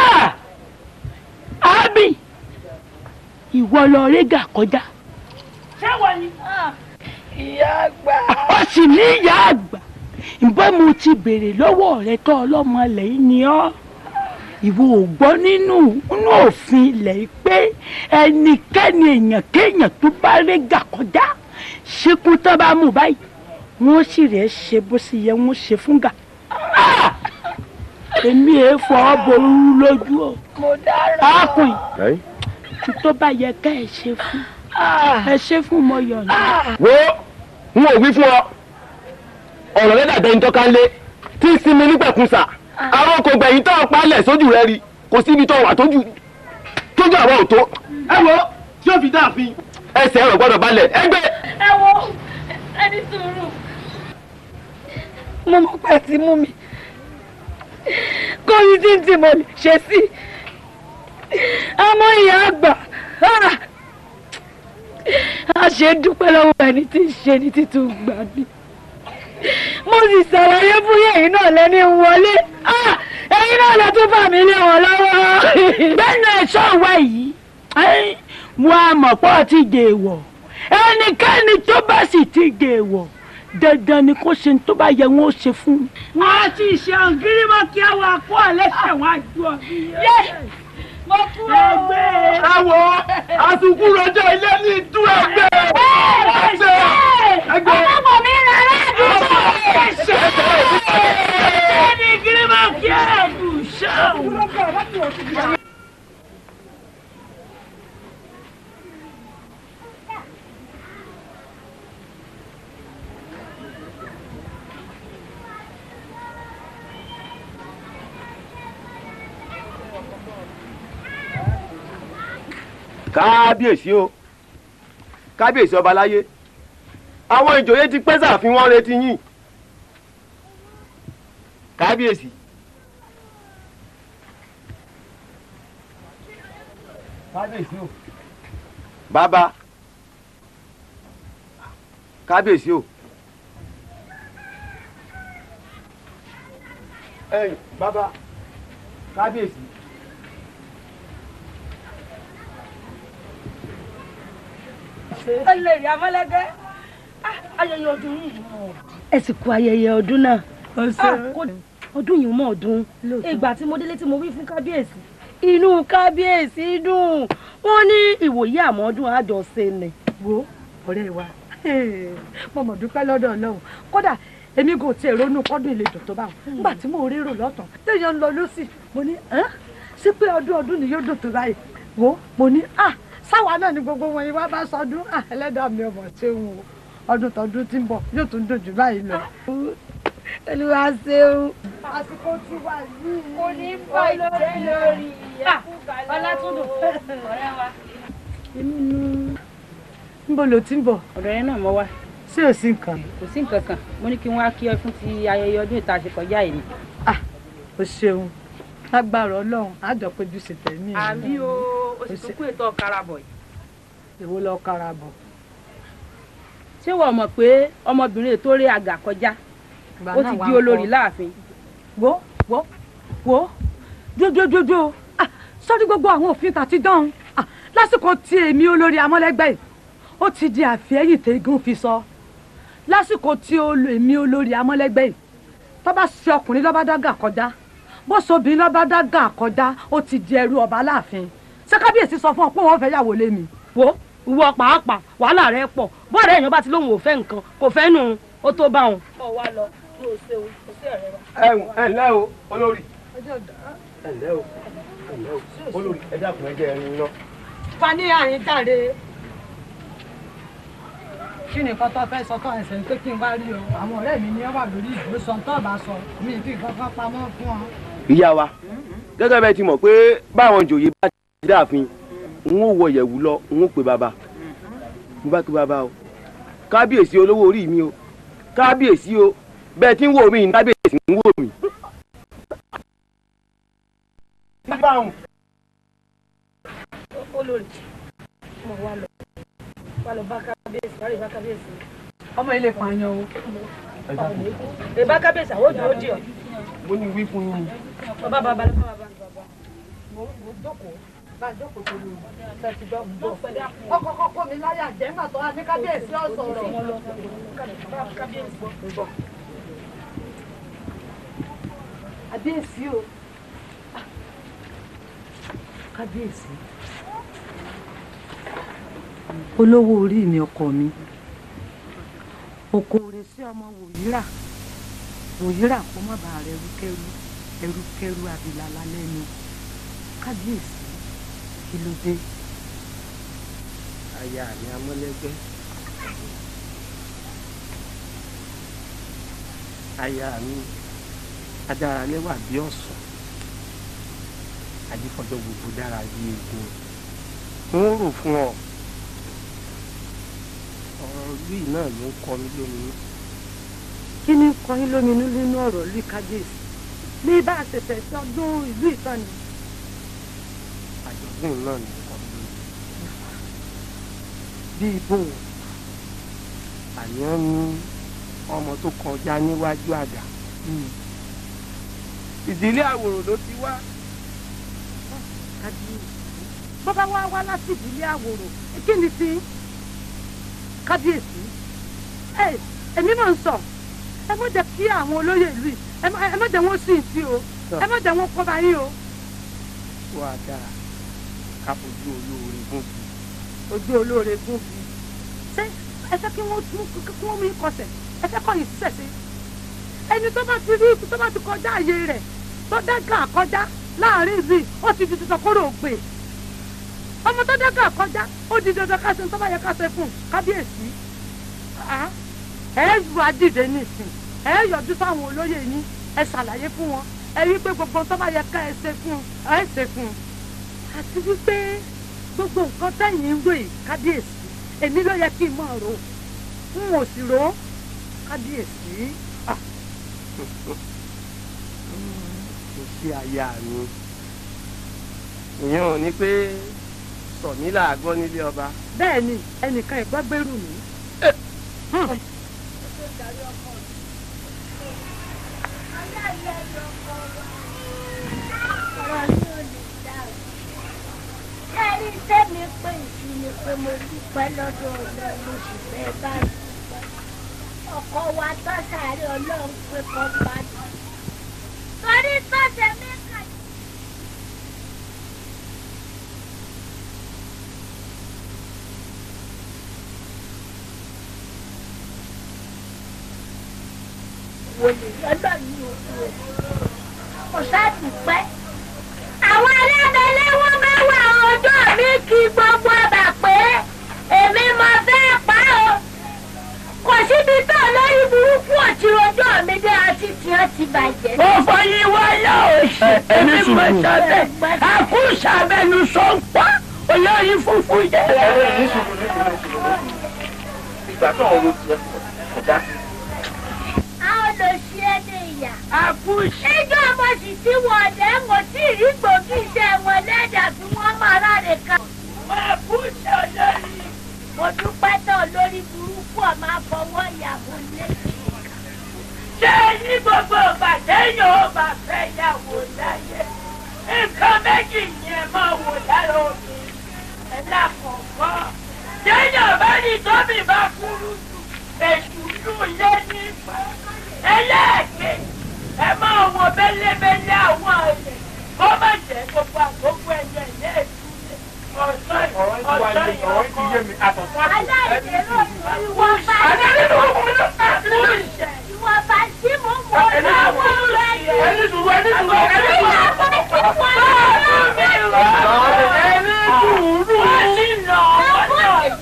Àbí ìwọ lọ régà kọjá. Ṣé wọ́n ni? Ìyá àgbà. Ó sì ní ìyá àgbà. Ǹbẹ́ mo ti béèrè lọ́wọ́ rẹ tó ọlọ́mọ lẹ́yìn ni ọ́. Ìwọ ò gbọ́ nínú nínú òfin ilẹ̀ yìí pé ẹnikẹ́ni èèyàn kéèyàn tó bá régà kọjá ṣekú tó bá mú báyìí wọ́n sì rẹ̀ ṣe bó sì yẹ wọ́n ṣe fún gà. Ah! Èmi èé fọ́ ború lójú o. Mo dára. Ákùn tó bá yẹ ká ẹ ṣe fún ẹ ṣe fún mo yọ̀nà. wo n ò wí fún ọ ọ̀rọ̀ rẹ dàbẹ̀ ń tọ́ka lé tí ń sinmi nígbàkúnsà àwọn kò gbẹ̀yìn tó ń palẹ̀ sójú rẹ rí kò síbi tó wà tójú tójú àwọn ò tó ẹ wo tí ó fi dáàfin ẹsẹ̀ ẹ̀rọ gbọ́dọ̀ balẹ̀ ẹgbẹ́. Ẹ wo ẹni sùúrù. Mo mọ̀ pé ti mú mi. Kó mi tí ń tì mo lè ṣe sí. Àmọ́ ìyá àgbà. ah! A ṣe dúpẹ́ lọ́wọ́ ẹni tí ń ṣe ní títún gbà mí. Mo sì ṣàlàyé fún yẹ̀yìn náà lẹ́ni wọlé. Ah! Ẹ̀yin náà lọ tún fà mí lé wọn lọ́wọ́. Bẹ́ẹ̀ni ẹ̀ṣọ́ wa yìí wọ́n á mọ̀ pọ́ ti dè wọ̀ ẹnikẹ́ni tó bá sì ti dè wọ̀ dandan ni kó ṣe tó bá yẹ wọn ó ṣe fún un. wọ́n á ti ṣe ògiri mọ́ kí àwọn akó àlẹ́sẹ̀ wọn á ju ọ̀gbìn yẹn. Mo kú o. ẹgbẹ́. ẹ wo àsùnkú rọjò ilé ní ìdú ẹgbẹ́ ẹgbẹ́ ẹgbẹ́. Ọmọ mi rà ládùúgbò. ẹni kiri mọ́ kí ẹ̀dùn ṣáà. kábíyèsí o kábíyèsí ọba láyé àwọn ìjòyè ti pẹ́ sàfin wọn retí yín kábíyèsí. kábíyèsí o. bàbá kábíyèsí o. ẹ̀yin bàbá kábíyèsí. Ẹlẹ́rìí amọ́lẹ́gẹ́. Ayẹyẹ ọdún yìí mọ̀. ẹ sì kú ayẹyẹ ọdún náà. Ah, kò- ọdún yìí mọ̀ ọdún. ìgbà tí mo délé tí mo wí fún kábíyèsí inú kábíyèsí dùn wọ́n ní ìwòye àmọ́dún àjọṣe ni. wo ọ̀rẹ́ wa mo mọ̀ dúpẹ́ lọ́dọ̀ ọlọ́run kódà èmi kò tiẹ̀ ronú kọ́dún ìletò tó bá wọn nígbà tí mo rérò lọ́tàn téèyàn ń lọ lọ́sì mo ní "Ẹ́n? sí pé ọdún ọdún ni yóò dùn tó báyìí wo mo ní ah sáwa náà ni gbogbo wọn yìí wá bá sọdún ah ẹlẹ́dàá mi ọmọ ṣé ń wo ọdún tọdún tí ń bọ̀ yóò tún dùn jù báyìí lọ. olúwa ṣeun. àsìkò tí wà yìí. Kò ní bàjẹ́ lórí ẹ̀kú kalẹ̀. Ọlátúndùn, ọ̀rẹ́ wa. níbo ló ti ń bọ̀. ọ̀dọ̀ yẹn náà mo wá. ṣé ò sí nǹkan. kò sí nǹkan kan mo ní kí wọ́n á kí ọ fún ti ayẹyẹ ọdún ìta ṣe kọjá yìí ni. o ṣeun lágbára ọlọ́run àjọpéjú ṣe tẹ̀mí ẹ̀ àbí o o sì tó kú ètò ọ̀karabọ̀ yìí. èwo lọ kára bọ̀. ṣé wọ́n mọ̀ pé ọmọbìnrin tó rí àgà kọjá Ìgbà ó náà ti wá di ń olórí kọ́. láàfin. wo wo wo jojojojo ah sọ́dí gbogbo àwọn òfin tàti dán ah lásìkò tí èmi olórí amọ́lẹ́gbẹ́ yìí ó ti di àfẹ́yìn tẹ́gùn fi sọ lásìkò tí olo- èmi olórí amọ́lẹ́gbẹ́ yìí tó bá ṣe ọkùnrin lọ́ba dágà kọjá bó sobìnrin lọ́ba dágà kọjá ó ti di ẹrú ọba láàfin ṣé kábíyèsí sọ fún ọ pé wọ́n fẹ́ yàwó lé mi wo ìwọ pàápàá wàhálà rẹ pọ̀ bọ́ọ̀rẹ́ èèyàn bá ti lóun ò fẹ́ nǹkan kò fẹ́ nù ó tó bá wọn. ọ wá lọ kí o ṣe o kò sí ọ̀rẹ́ wa. ẹ ẹ ǹlẹ́ o olórí ẹ ǹlẹ́ o ẹ ǹlẹ́ o olórí ẹ dákun ẹ jẹ́ ẹrin lọ. fani àyín jáde kí ni nǹkan tó fẹ́ sọ tó ẹsẹ̀ pé kí n bá rí o àwọn ọ̀rẹ́ mi ni wọ́n wà lórí ìdúró sọ tó bá sọ mi ì fi nǹkan kan pamọ́ fún ọ. ìyá wa gẹ́gẹ́ bẹ́ẹ̀ ti mọ̀ pé báwọn jòyè bá ti dáàfin n ó wọ ìyẹ̀wù lọ n ó pe bàbá mo bá pe bàbá o kábíyèsí olówó orí mi o kábíyèsí o bẹ́ẹ̀ tí ń wò mí ní kábíyèsí ń wò mí. olórí mo wá lọ wá lọ bá kábíyèsí wá lè bá kábíyèsí. ọmọ ilé pààyàn o. ìbá kábíyèsí àwọn òjò ó di ọ. mo ní wí fún yín. bàbá bàbá lọ bá bàbá. mo mo jókòó bá jókòó tó lù ṣe ti gbọ́ mi bọ̀. ọkọ̀ kọ́kọ́ mi láyà jẹ́ nígbà tó wá ní kábíyèsí ọ̀sọ̀rọ̀. kábíyèsí o kábíyèsí olówó orí mi ọkọ mi okòrè sí ọmọ wòyíra wòyíra kó má bàa rẹ ẹrúkẹrú ẹrúkẹrú abilala lẹ́nu kábíyèsí kí ló dé. aya mi amọ́lẹ́gbẹ́ aya mi adaralẹ́wà bí ọ̀sán adífọ́jọ́ gbogbo dára bí egun n ó rò fún ọ ọ̀rọ̀ ìlú yìí náà ló ń kọ mí lóminú. kí ni kọyín lóminú nínú ọ̀rọ̀ rí kábíyèsí ní bá a ṣe fẹ́ sọdún ìlú ìtàn ni. àjọ̀dún náà ló ń kọ mí lóminú. bí ibo àníyàn ní ọmọ tó kọjá níwájú àgà ìdílé àwòrò ló ti wá. kábíyèsí bó bá wá wá láti ìdílé àwòrò kí ni sí kábíyèsí ẹ èmi náà ń sọ ẹ má jẹ́ kí àwọn olóyè ìlú yìí ẹ má ẹ má jẹ́ wọ́n sìn sí o ẹ má jẹ́ wọ́n kọ́ bá yín o. wà á dáa ká fojú olóore gún bí. ojú olóore gún bí ṣé ẹ fẹ́ kí wọ́n tún kí wọ́n mú ikọ̀sẹ̀ ẹ fẹ́ kọ́ yìí ṣẹ̀ṣẹ̀ ẹni tó bá ti rí tó bá ti kọjá àyè rẹ̀ tó dẹ́gà kọjá láàrin ìlú yìí ó ti di tuntun kóró ògbè ọmọ tó dẹ́gà kọjá ó di dandan ká ṣe tó bá yẹ ká ṣe fún kábíyèsí ẹ ju adìde nísìn ẹ yọjú sáwọn olóyè yín ẹ ṣàlàyé fún wọn ẹ rí i pé gbogbo tó bá yẹ ká ẹ ṣe fún ẹ ṣe fún àti wípé gbogbo nǹkan tẹ̀yìn ń ròyìn kábíyèsí èmi ló yẹ kí n mọ̀ rò n ò sì rò kábíyèsí. kò sí aya mi ìyẹn ò ní pé sọ̀mí làágbọ́ nílé ọba. bẹ́ẹ̀ ni ẹnìkan ẹ̀gbọ́n gbèrú mi. Ẹni tẹ́mi pé ìsìn ni pé mo dúpẹ́ lọ́dọ̀ ọlọ́run mo sì fẹ́ báyìí. Ọkọ wa tó sáré ọlọ́run pé kọ́ padà. Torí tó ṣe mí kà. Wòlé lọ́dọ̀ ní òkú o. Kò sáà dúpẹ́ àwọn alábẹ́lẹ́ wọn bá wà ọjọ́ mi kí gbogbo ọba pé èmi mo fẹ́ pa o kò síbi tó lórí burúkú ọ̀tí ọjọ́ mi dé àti tí ó ti bàjẹ́. mo fọyín wáyà òsì èmi mo sábẹ́ àkúṣàbẹ́nu sọ́ńpá olórí funfun jẹ́. ìgbà tó ń ro tiẹ̀ kò dá sí. a ó lọ sí ẹni ìyá. àkúṣe. níjọ́ mo sì ti wọ̀ ọ̀dẹ́ mo sì rí gbòógì iṣẹ́ wọn lẹ́dà tí wọ́n máa ráre ká. àkúṣe olórí. mo dúpẹ́ tán lórí burúkú ọ̀ máa fọwọ́ ìyàwó lé. ṣé ní gbogbo ìgbà téèyàn ó bá fẹ́ yàwó láyé nǹkan méjì yẹn máa wò lára omi ẹ̀ lákọ̀ọ́kọ́ téèyàn bá ní tóbi bá kúrú jù èṣù dùn lé nípa ẹlẹ́ẹ̀kejì ẹ máa wọ bẹ́lẹ́bẹ́lẹ́ àwọn ẹ̀yẹ kó má jẹ́ gbogbo àkókò ẹ̀yẹ ilé ìtúlẹ̀ ọ̀sán ọ̀sán yìí àtọ̀tún àti ìwọ̀nba ìwọ̀nba tí mo mọ̀ lọ́wọ́ rẹ̀ yìí. ẹni sùúrù ẹni sùúrù ẹni sùúrù. ẹni sùúrù. ẹni lọ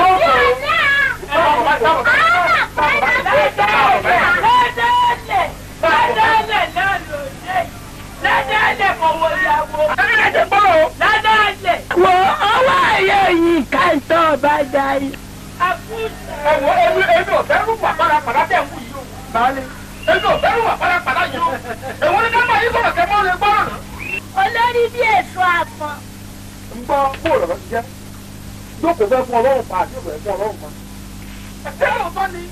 wo ọwọ́ ayé yìí ká ń tọ́ ọba darí. ẹ̀wọ̀ èmi èmi ò fẹ́ rú pàpàrà pàdá tẹ̀ ń wù yìí o. Báyìí èmi ò fẹ́ rú pàpàrà pàdá yìí o. èwo ni ká máa yí sọ̀rọ̀ kẹ́ mọ́ lè gbọ́rọ̀ náà. olórí bí èso àpọn. ń gbọ́ bóòlù ọ̀rọ̀ ti jẹ́ jókòó fẹ́ fún ọlọ́run pa àti ìwẹ̀ fún ọlọ́run pa. ṣé òótọ́ ni.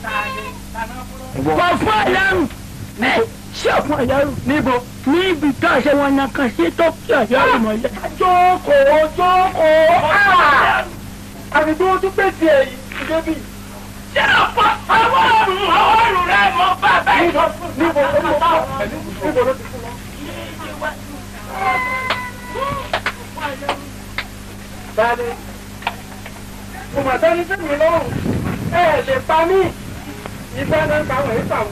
kò fún ọlọ́run ẹ ṣé fún ọlọ́run níbo níbi tó ṣe wọn na kan sí tó kí ọlọ́run mọ́lẹ̀. jókòó jókòó. àmì tó tún pè tiẹ̀ yìí débi. ṣé ọ̀pọ̀ ọwọ́ ọ̀run ọwọ́ ọ̀run rẹ̀ mọ́ bàbá yìí. níbo ló ti fún ọ. níbo ló ti fún ọ. Báyìí, mo mà sẹ́ni sí mi lọ́rùn, ẹ lè pa mí, ìfẹ́ náà pa wọ̀nyí pàwọ́.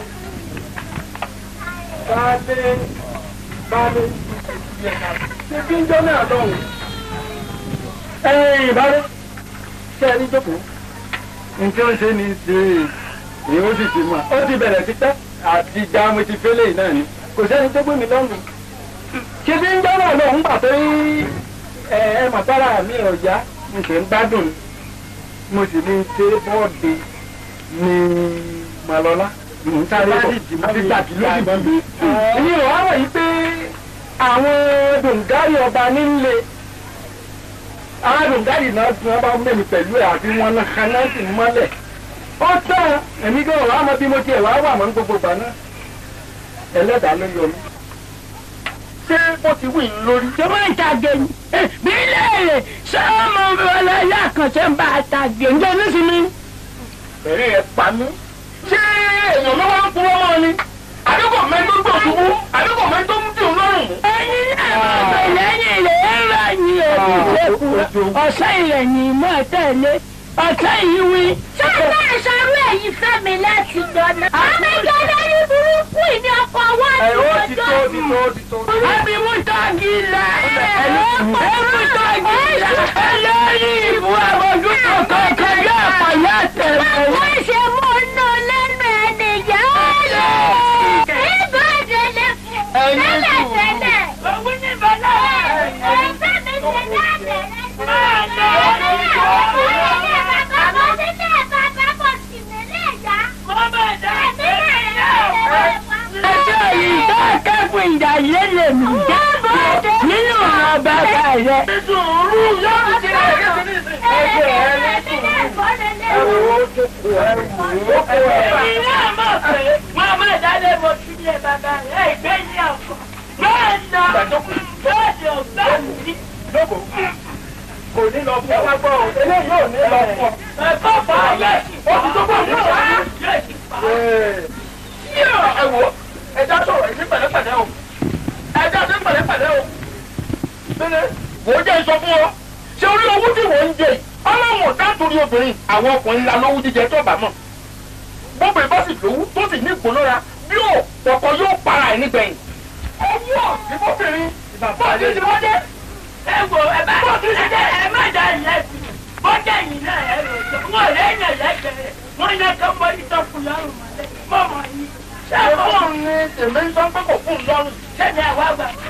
Báyìí, báyìí, ṣé kí n jọ náà lọ́rùn? Ẹ̀yin ìbáre, ṣé ẹ ní jókòó? Nǹkan ó ṣe ni ṣe èyí ó sì ti mọ̀. Ó ti bẹ̀rẹ̀ sí pẹ́ àti ìjà mo ti fẹ́lẹ̀ náà ni. Kò sẹ́ni tó gbé mi lọ́rùn. Ṣé bí ń jọ́ náà lọ́hùn gbà pé ẹ ẹ màtára mi ò yá n kì í gbádùn mo sì ní ṣe bọ́ọ̀dì ní màlọ́lá mò ń sáré bọ̀ àti gbàgbé lójijì mi. èmi ò wá wọ̀nyí pé àwọn dòǹgárì ọba nílé àwọn dòǹgárì náà tí wọ́n bá mẹ́mi pẹ̀lú ẹ̀ àti wọn náà kan náà sì mọ́lẹ̀. ó tán èmi gan wàá mọ bí mo tiẹ̀ wá wà mọ́ ní gbogbo ìgbà náà ẹlẹ́dàá ló yọ mí ṣé ó ti wí lórí. ṣé wọ́n ń tàgé ni bí léèrè ṣé ọmọ ọlọ́yà kan ṣe ń bá a tàgé ǹjẹ́ nísìnyí. ẹ̀rí ẹ̀ pa mí. ṣé èèyàn ló wá ń purọ́ mọ́ ni? àdúgbò mẹ́tò gbò ṣubú àdúgbò mẹ́tò ń dùn lọ́rùn mú. ẹyin náà máa bẹ lẹ́yìn rẹ̀ ń rà ní èmi ìṣèkùn ọ̀sẹ̀ ìrẹ̀yìn mọ́ tẹ̀lé ọ̀sẹ̀ yìí wí. ṣé bá ìṣòro èyí fẹ́ mi láti gbọ́nà. àmì gẹ́gẹ́ ní burúkú ìní ọkọ̀ ọwọ́ ẹ ó àti ti tó ti tó ti tó. Àbí mú tọ́gì là ẹ̀ mú tọ́gì là ẹ̀ lẹ́yìn ìbú àbójú kankan kọjá àpàyà tẹ̀lé. wọ́n ṣe mú inú lẹ́nu ẹni yá lọ. ibà délé fún tẹ́lẹ̀ tẹ́lẹ̀. Ògùn ní bọ́lá. ẹgbẹ́ mi ti dábẹ̀ rẹ̀. Ẹjọ́ yìí tó kẹ́kọ̀ọ́ ìjà yé lè mú jẹ́ nínú ọ̀rọ̀ bàbá rẹ̀. sùúrù yóò ti rẹ̀ kí ni ẹgbẹ́ ẹ ní sùúrù. ẹ wò ó jókòó ẹ wò ó kó ẹ bá. Èmi náà mọ̀ pé wọ́n máa dálé mo sí ilé bàbá rẹ̀ ìgbé ní ọ̀pọ̀. Bẹ́ẹ̀ nà bẹ́ẹ̀ ò bá mi. jókòó kò ní lọ fún ẹ wá gbọ́ ọ eléyìí ò ní lọ fún ọ. Ẹ̀kọ́ fà á yẹ. ó ti tó bọ̀ nínú wa. ẹ wò ó ẹja sọ̀rọ̀ ẹ̀mí pẹ̀lẹ́pẹ̀lẹ́ o ẹja ní pẹ̀lẹ́pẹ̀lẹ́ o. Bẹ́lẹ̀ wò ó jẹ́ sọ fún ọ ṣé orí owó tí wọ́n ń jẹ ọlọ́run ò dátorí obìnrin àwọn ọkùnrin ńlá lówó jíjẹ tó bá mọ̀ gbogbo ìbá sì lówó tó sì ní ìgbónára bí ò pọ̀pọ̀ yóò para ẹ̀ nígbẹ̀yìn. owó ọ̀sìn fọ́bìnrin bọ́ọ̀dì ti wọ́n dé. Ẹ wo ẹ bá ẹ má dá ìyẹn sí. Bọ́jà yìí náà ẹ rò jọ. Wọ́n lè yàn lẹ́gbẹ̀rẹ̀. Wọ́n yẹ kó mọ ìtọ́kùn lọ́rùn mọ́lẹ̀. Mọ̀mọ́ yìí. ṣé fóònù ni tèmi ń sọ pé kò fún un lọ́rùn. Sẹ́ni àwa gbà.